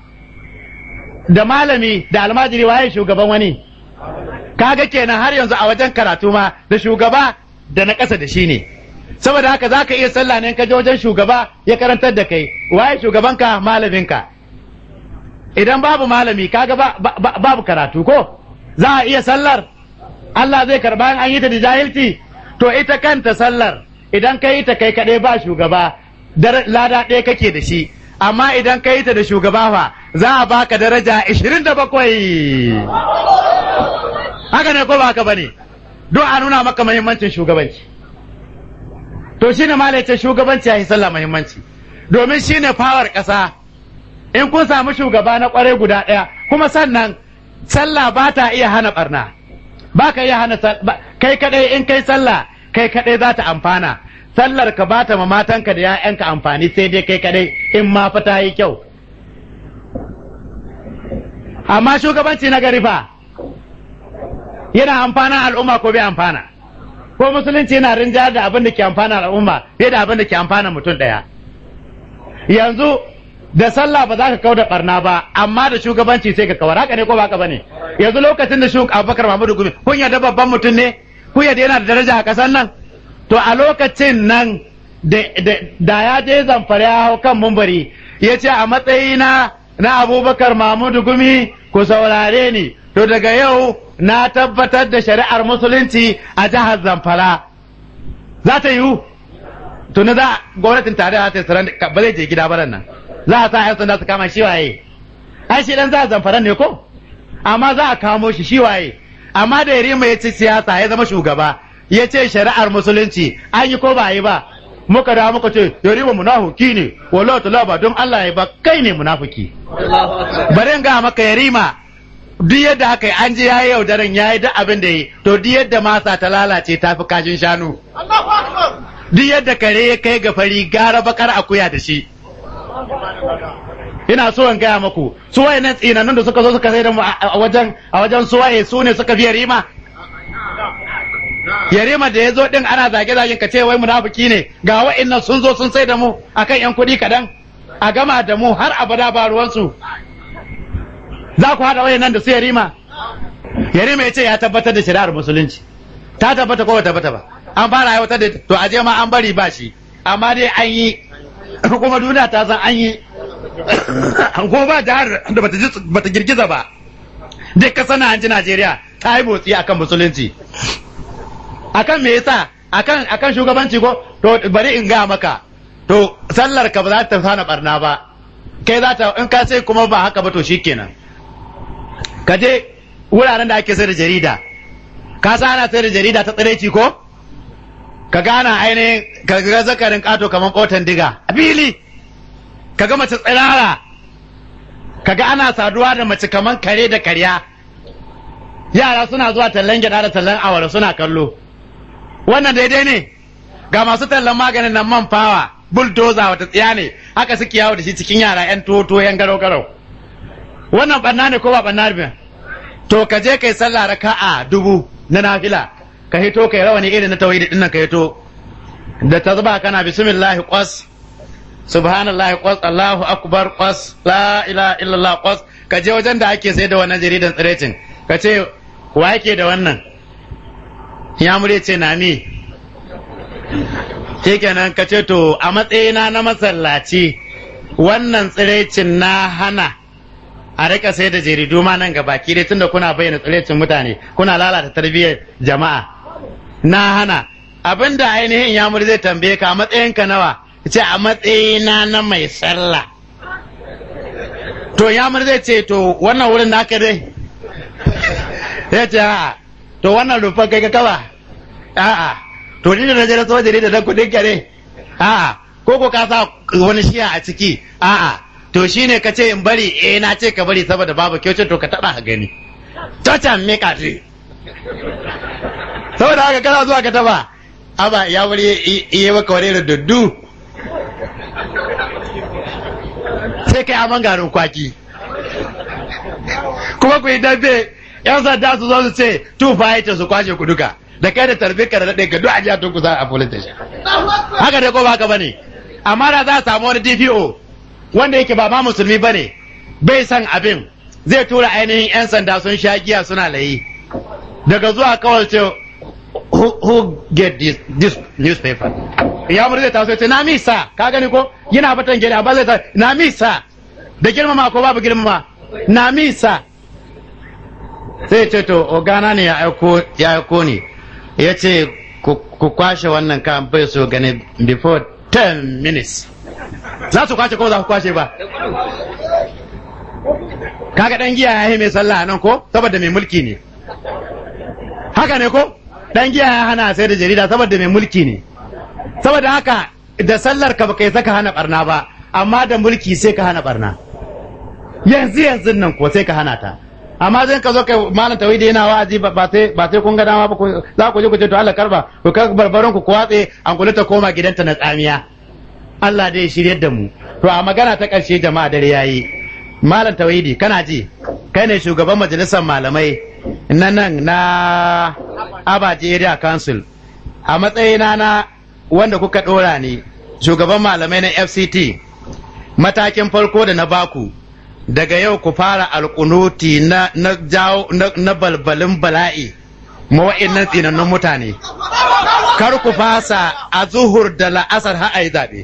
da malami da almajiri waye shugaban wani kaga kenan har yanzu a wajen karatu ma da shugaba da na ƙasa da shi ne saboda haka za ka iya sallah ne in ka je wajen shugaba ya karantar da kai waye shugabanka malaminka idan babu malami kaga ba, ba, ba- babu karatu ko za a iya sallar Allah zai karba in an yi ta da jahilci to ita kanta sallar idan ka yi ta kai kaɗai ba shugaba dar- lada ɗaya kake da shi amma idan ka yi ta da shugaba fa za a baka daraja 27 haka ne ko ba haka bane don a nuna maka muhimmancin shugabanci to shine malai ce shugabanci ya yi sallah muhimmanci domin shine fawar ƙasa in kun samu shugaba na kwarai guda ɗaya kuma sannan sallah ba ta iya hana barna ba ka iya hana sal- ba- kai kadai in kai sallah kai kadai za ta amfana sallar ka ba ta ma matanka da 'ya'yanka amfani sai dai kai kadai in ma fa ta yi kyau amma shugabanci na gari fa yana amfana al'umma ko bai amfana ko musulunci yana rinjayar da abin da ke amfana al'umma fiye da abin da ke amfana mutum ɗaya yanzu da sallah ba za ka kau da barna ba amma da shugabanci sai ka kawar haka ne ko ba haka bane yanzu lokacin da shugaba Abubakar Mahmudu Gumi kun yarda babban mutum ne kun yarda yana da daraja a kasar nan to a lokacin nan da da- da ya je zamfara ya hau kan mumbari ya ce a matsayina na Abubakar Mahmudu Gumi ku saurare ni to daga yau na tabbatar da shari'ar musulunci a jihar Zamfara za ta yiwu to na za gwamnatin tarayya ta tsaron ba zai je gida ba nan za a sa yan sanda su kama shi waye ai shi dan za a zamfara ne ko amma za a kamo shi shi waye amma da yarima ya ci siyasa ya zama shugaba ya ce shari'ar musulunci an yi ko ba yi ba muka da muka ce yarima munafuki ne wallahi ta ba don Allah ya ba kai ne munafuki bari in ga maka yarima duk yadda aka yi an je yayi yaudaran yayi duk abin da yi to duk yadda masa ta lalace ta fi kashin shanu duk yadda kare ya kai ga fari gara bakar akuya da shi ina so in gaya maku su wayannan tsinannun da suka zo suka sai da mu a a wajen a wajen suwaye su ne suka fi yarima yarima da ya zo din ana zage zagen ka ce wai munafiki ne ga wa'annan sun zo sun sai da mu akan yan kuɗi kaɗan a gama da mu har abada ba ruwansu za ku haɗa wayannan da su yarima yarima ya ce ya tabbatar da shari'ar musulunci ta tabbata ko ba tabbata ba an fara aiwatar da to aje ma an bari ba shi amma dai an yi kuma duniya ta san an yi kuma ba jihar da bata ji- bata girgiza ba duk ka sana an ji Najeriya ta yi motsi akan musulunci akan me yasa akan akan shugabanci ko to bari in ga maka to sallar ka ba za ta hana barna ba kai za ta in ka sai kuma ba haka ba to shikenan ka je wuraren da ake sai da jarida ka sa ana sai da jarida ta tsiraici ko ka gana ainihin ka ga zakarin kato kamar kotan diga a fili ka ga mace tsirara ka ga ana saduwa da mace kamar kare da karya yara suna zuwa tallan gyada da tallan awara suna kallo wannan daidai ne ga masu tallan maganin nan man fawa bulldozer wata tsiya ne haka suke yawo da shi cikin yara yan toto yan garau garau wannan banna ne ko ba banna ne to ka je kai sallah raka'a dubu na nafila ka hito kai rawani irin na tauhidi din nan ka hito da ta zuba kana bismillah qas subhanallahi qas Allahu akbar qas la ilaha illallah qas ka je wajen da ake sai da wannan jaridan tsirecin ka ce wa yake da wannan ya mure ce na ni shikenan ka ce to a matsayina na masallaci wannan tsirecin na hana a rika sai da jaridu ma nan gabaki dai tunda kuna bayyana tsirecin mutane kuna lalata tarbiyyar jama'a na hana abinda ainihin yamur zai tambaye ka a matsayinka nawa ce a matsayina na mai sallah to yamur zai ce to wannan wurin naka dai ya ce a'a to wannan rufar kai ka kawa a'a to ni da na jira soja ne da dan kudin ka ne a'a ko ko ka sa wani shiya a ciki a'a to shine ka ce in bari eh na ce ka bari saboda babu kyau to ka taba ka gani to can me ka ce saboda haka kana zuwa ka taba aba ya wuri iya maka wani da duddu sai kai aman garin kwaki kuma ku yi dambe yan sanda su zo su ce tu fahimta su kwashe ku duka da kai da tarbi ka da daɗe ka duk a jiya tun kusa a police station haka dai ko ba haka bane amma da za a samu wani DPO wanda yake ba ma musulmi bane bai san abin zai tura ainihin yan sanda sun sha giya suna layi daga zuwa kawai ce who, who get this, this newspaper ya murza ta so ce na misa ka gani ko yana batan gele ba zai ta na misa da girmama ko babu girmama na misa sai ce to ogana ne ya aiko ya aiko ni ya ce ku kwashe wannan kan bai so gani before 10 minutes za su kwashe ko za ku kwashe ba kaga dan giya ya mai sallah nan ko saboda mai mulki ne haka ne ko dan giya ya hana sai da jarida saboda mai mulki ne saboda haka da sallar ka baka saka hana barna ba amma da mulki sai ka hana barna yanzu yanzu nan ko sai ka hana ta amma zai ka zo kai malam tawhidi yana wa'azi ba sai ba sai kun ga dama ba za ku je ku ce to Allah karba ku ka barbaron ku watse an kula ta koma gidanta na tsamiya Allah dai shiryar da mu to a magana ta ƙarshe jama'a dare yayi malam tawhidi kana ji kai ne shugaban majalisar malamai na nan na abaji area council a matsayina na wanda kuka ɗora ne shugaban malamai na fct matakin farko da na baku daga yau ku fara alkunuti na, na, jawo, na, na balbalin bala'i mawa'in tsinannun mutane kar ku fasa a zuhur da la'asar har a yi zaɓe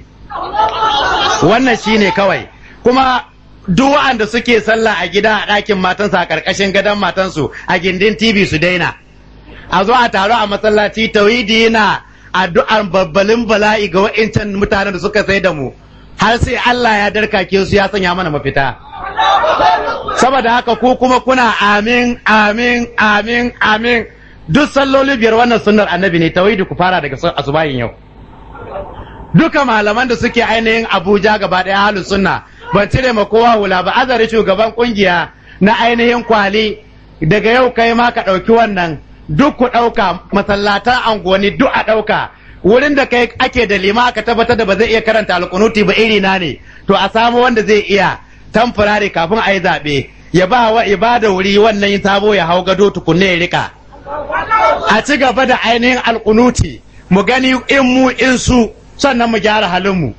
wannan shine kawai kuma duk waɗanda suke sallah a gida a ɗakin matansu a ƙarƙashin gadon matansu a gindin tv su daina a zo a taro a masallaci tauhidi yana addu'ar babbalin bala'i ga wa'incan mutanen da suka sai da mu har sai Allah ya darkake su ya sanya mana mafita saboda haka ku kuma kuna amin amin amin amin duk salloli biyar wannan sunnar annabi ne tauhidi ku fara daga asubahin yau duka malaman da suke ainihin abuja gaba ɗaya halin sunna ban cire ma kowa hula ba azari shugaban kungiya na ainihin kwali daga yau kai ma ka ɗauki wannan duk ku ɗauka masallatan angoni duk a ɗauka wurin da kai ake da lima aka tabbatar da ba zai iya karanta alkunuti ba iri na ne to a samu wanda zai iya tamfurare kafin a yi zaɓe ya ba wa ibada wuri wannan sabo ya hau gado tukunne ya rika a ci gaba da ainihin alkunuti mu gani in mu in su sannan mu gyara halin mu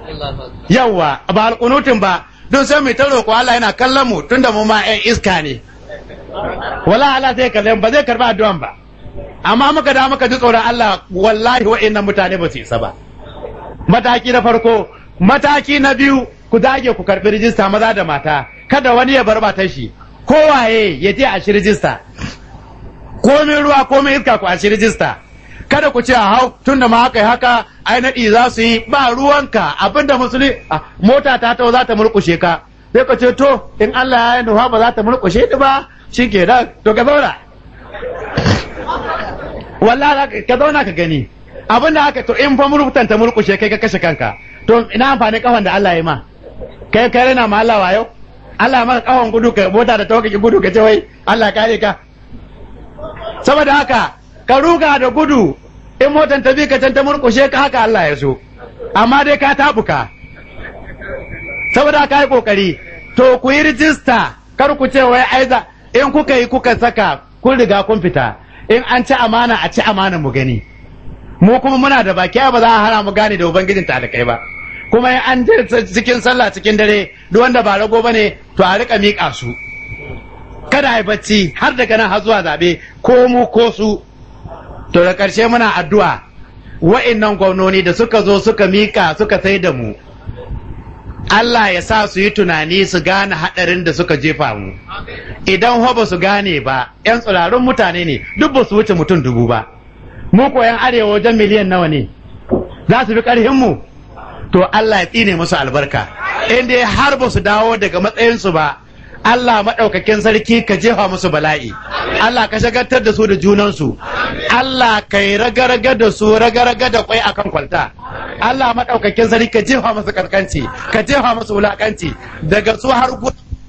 yawa ba alkunutin ba don sai mu ta roƙo Allah yana kallon mu tunda mu ma 'yan iska ne wala Allah zai kalle ba zai karba addu'an ba amma muka da muka ji tsoron Allah wallahi wa'annan mutane ba su isa ba mataki na farko mataki na biyu ku dage ku karbi rijista maza da mata kada wani ya bar matar shi kowaye ya je a shi rijista komai ruwa komai iska ku a shi rijista kada ku ce a hau tunda ma haka haka ai naɗi za su yi ba ruwanka abinda musulmi mota ta tau za ta murkushe ka sai ka ce to in Allah ya nufa ba za ta murkushe ni ba shi ke da to ka zauna wallahi ka zauna ka gani abin da haka to in fa murfutan ta murkushe kai ka kashe kanka to ina amfani kafan da Allah ya ma kai kai rena ma Allah wayo Allah maka kafan gudu ka mota da tawaka ki gudu ka ce wai Allah kare ka saboda haka ka ruga da gudu in motan ta bi ka can ta murkushe ka haka Allah ya so amma dai ka tabuka saboda ka yi kokari to ku yi rijista kar ku ce wai aiza in kuka yi kuka saka kun riga kun fita in an ci amana a ci amana mu gani mu kuma muna da baki ba za a hana mu gane da ubangijin talakai ba kuma in an je cikin sallah cikin dare duk wanda ba rago bane to a rika miƙa su kada a yi bacci har daga nan har zuwa zaɓe ko mu ko su to da ƙarshe muna addu'a wa'innan gwamnoni da suka zo suka miƙa suka sai da mu Allah ya sa su yi tunani su gane haɗarin da suka jefa mu idan ho ba su gane ba 'yan tsirarun mutane ne duk ba su wuce mutum dubu ba mu ko 'yan arewa wajen miliyan nawa ne za su fi ƙarfin mu to Allah ya tsine musu albarka in dai har ba su dawo daga matsayinsu ba Allah maɗaukakin sarki ka jefa musu bala'i Allah ka shagartar da su da junansu Allah ka yi raga-raga da su raga-raga da kwai akan kwalta Allah maɗaukakin sarki ka jefa musu karkanci ka jefa musu wulakanci daga su har gudu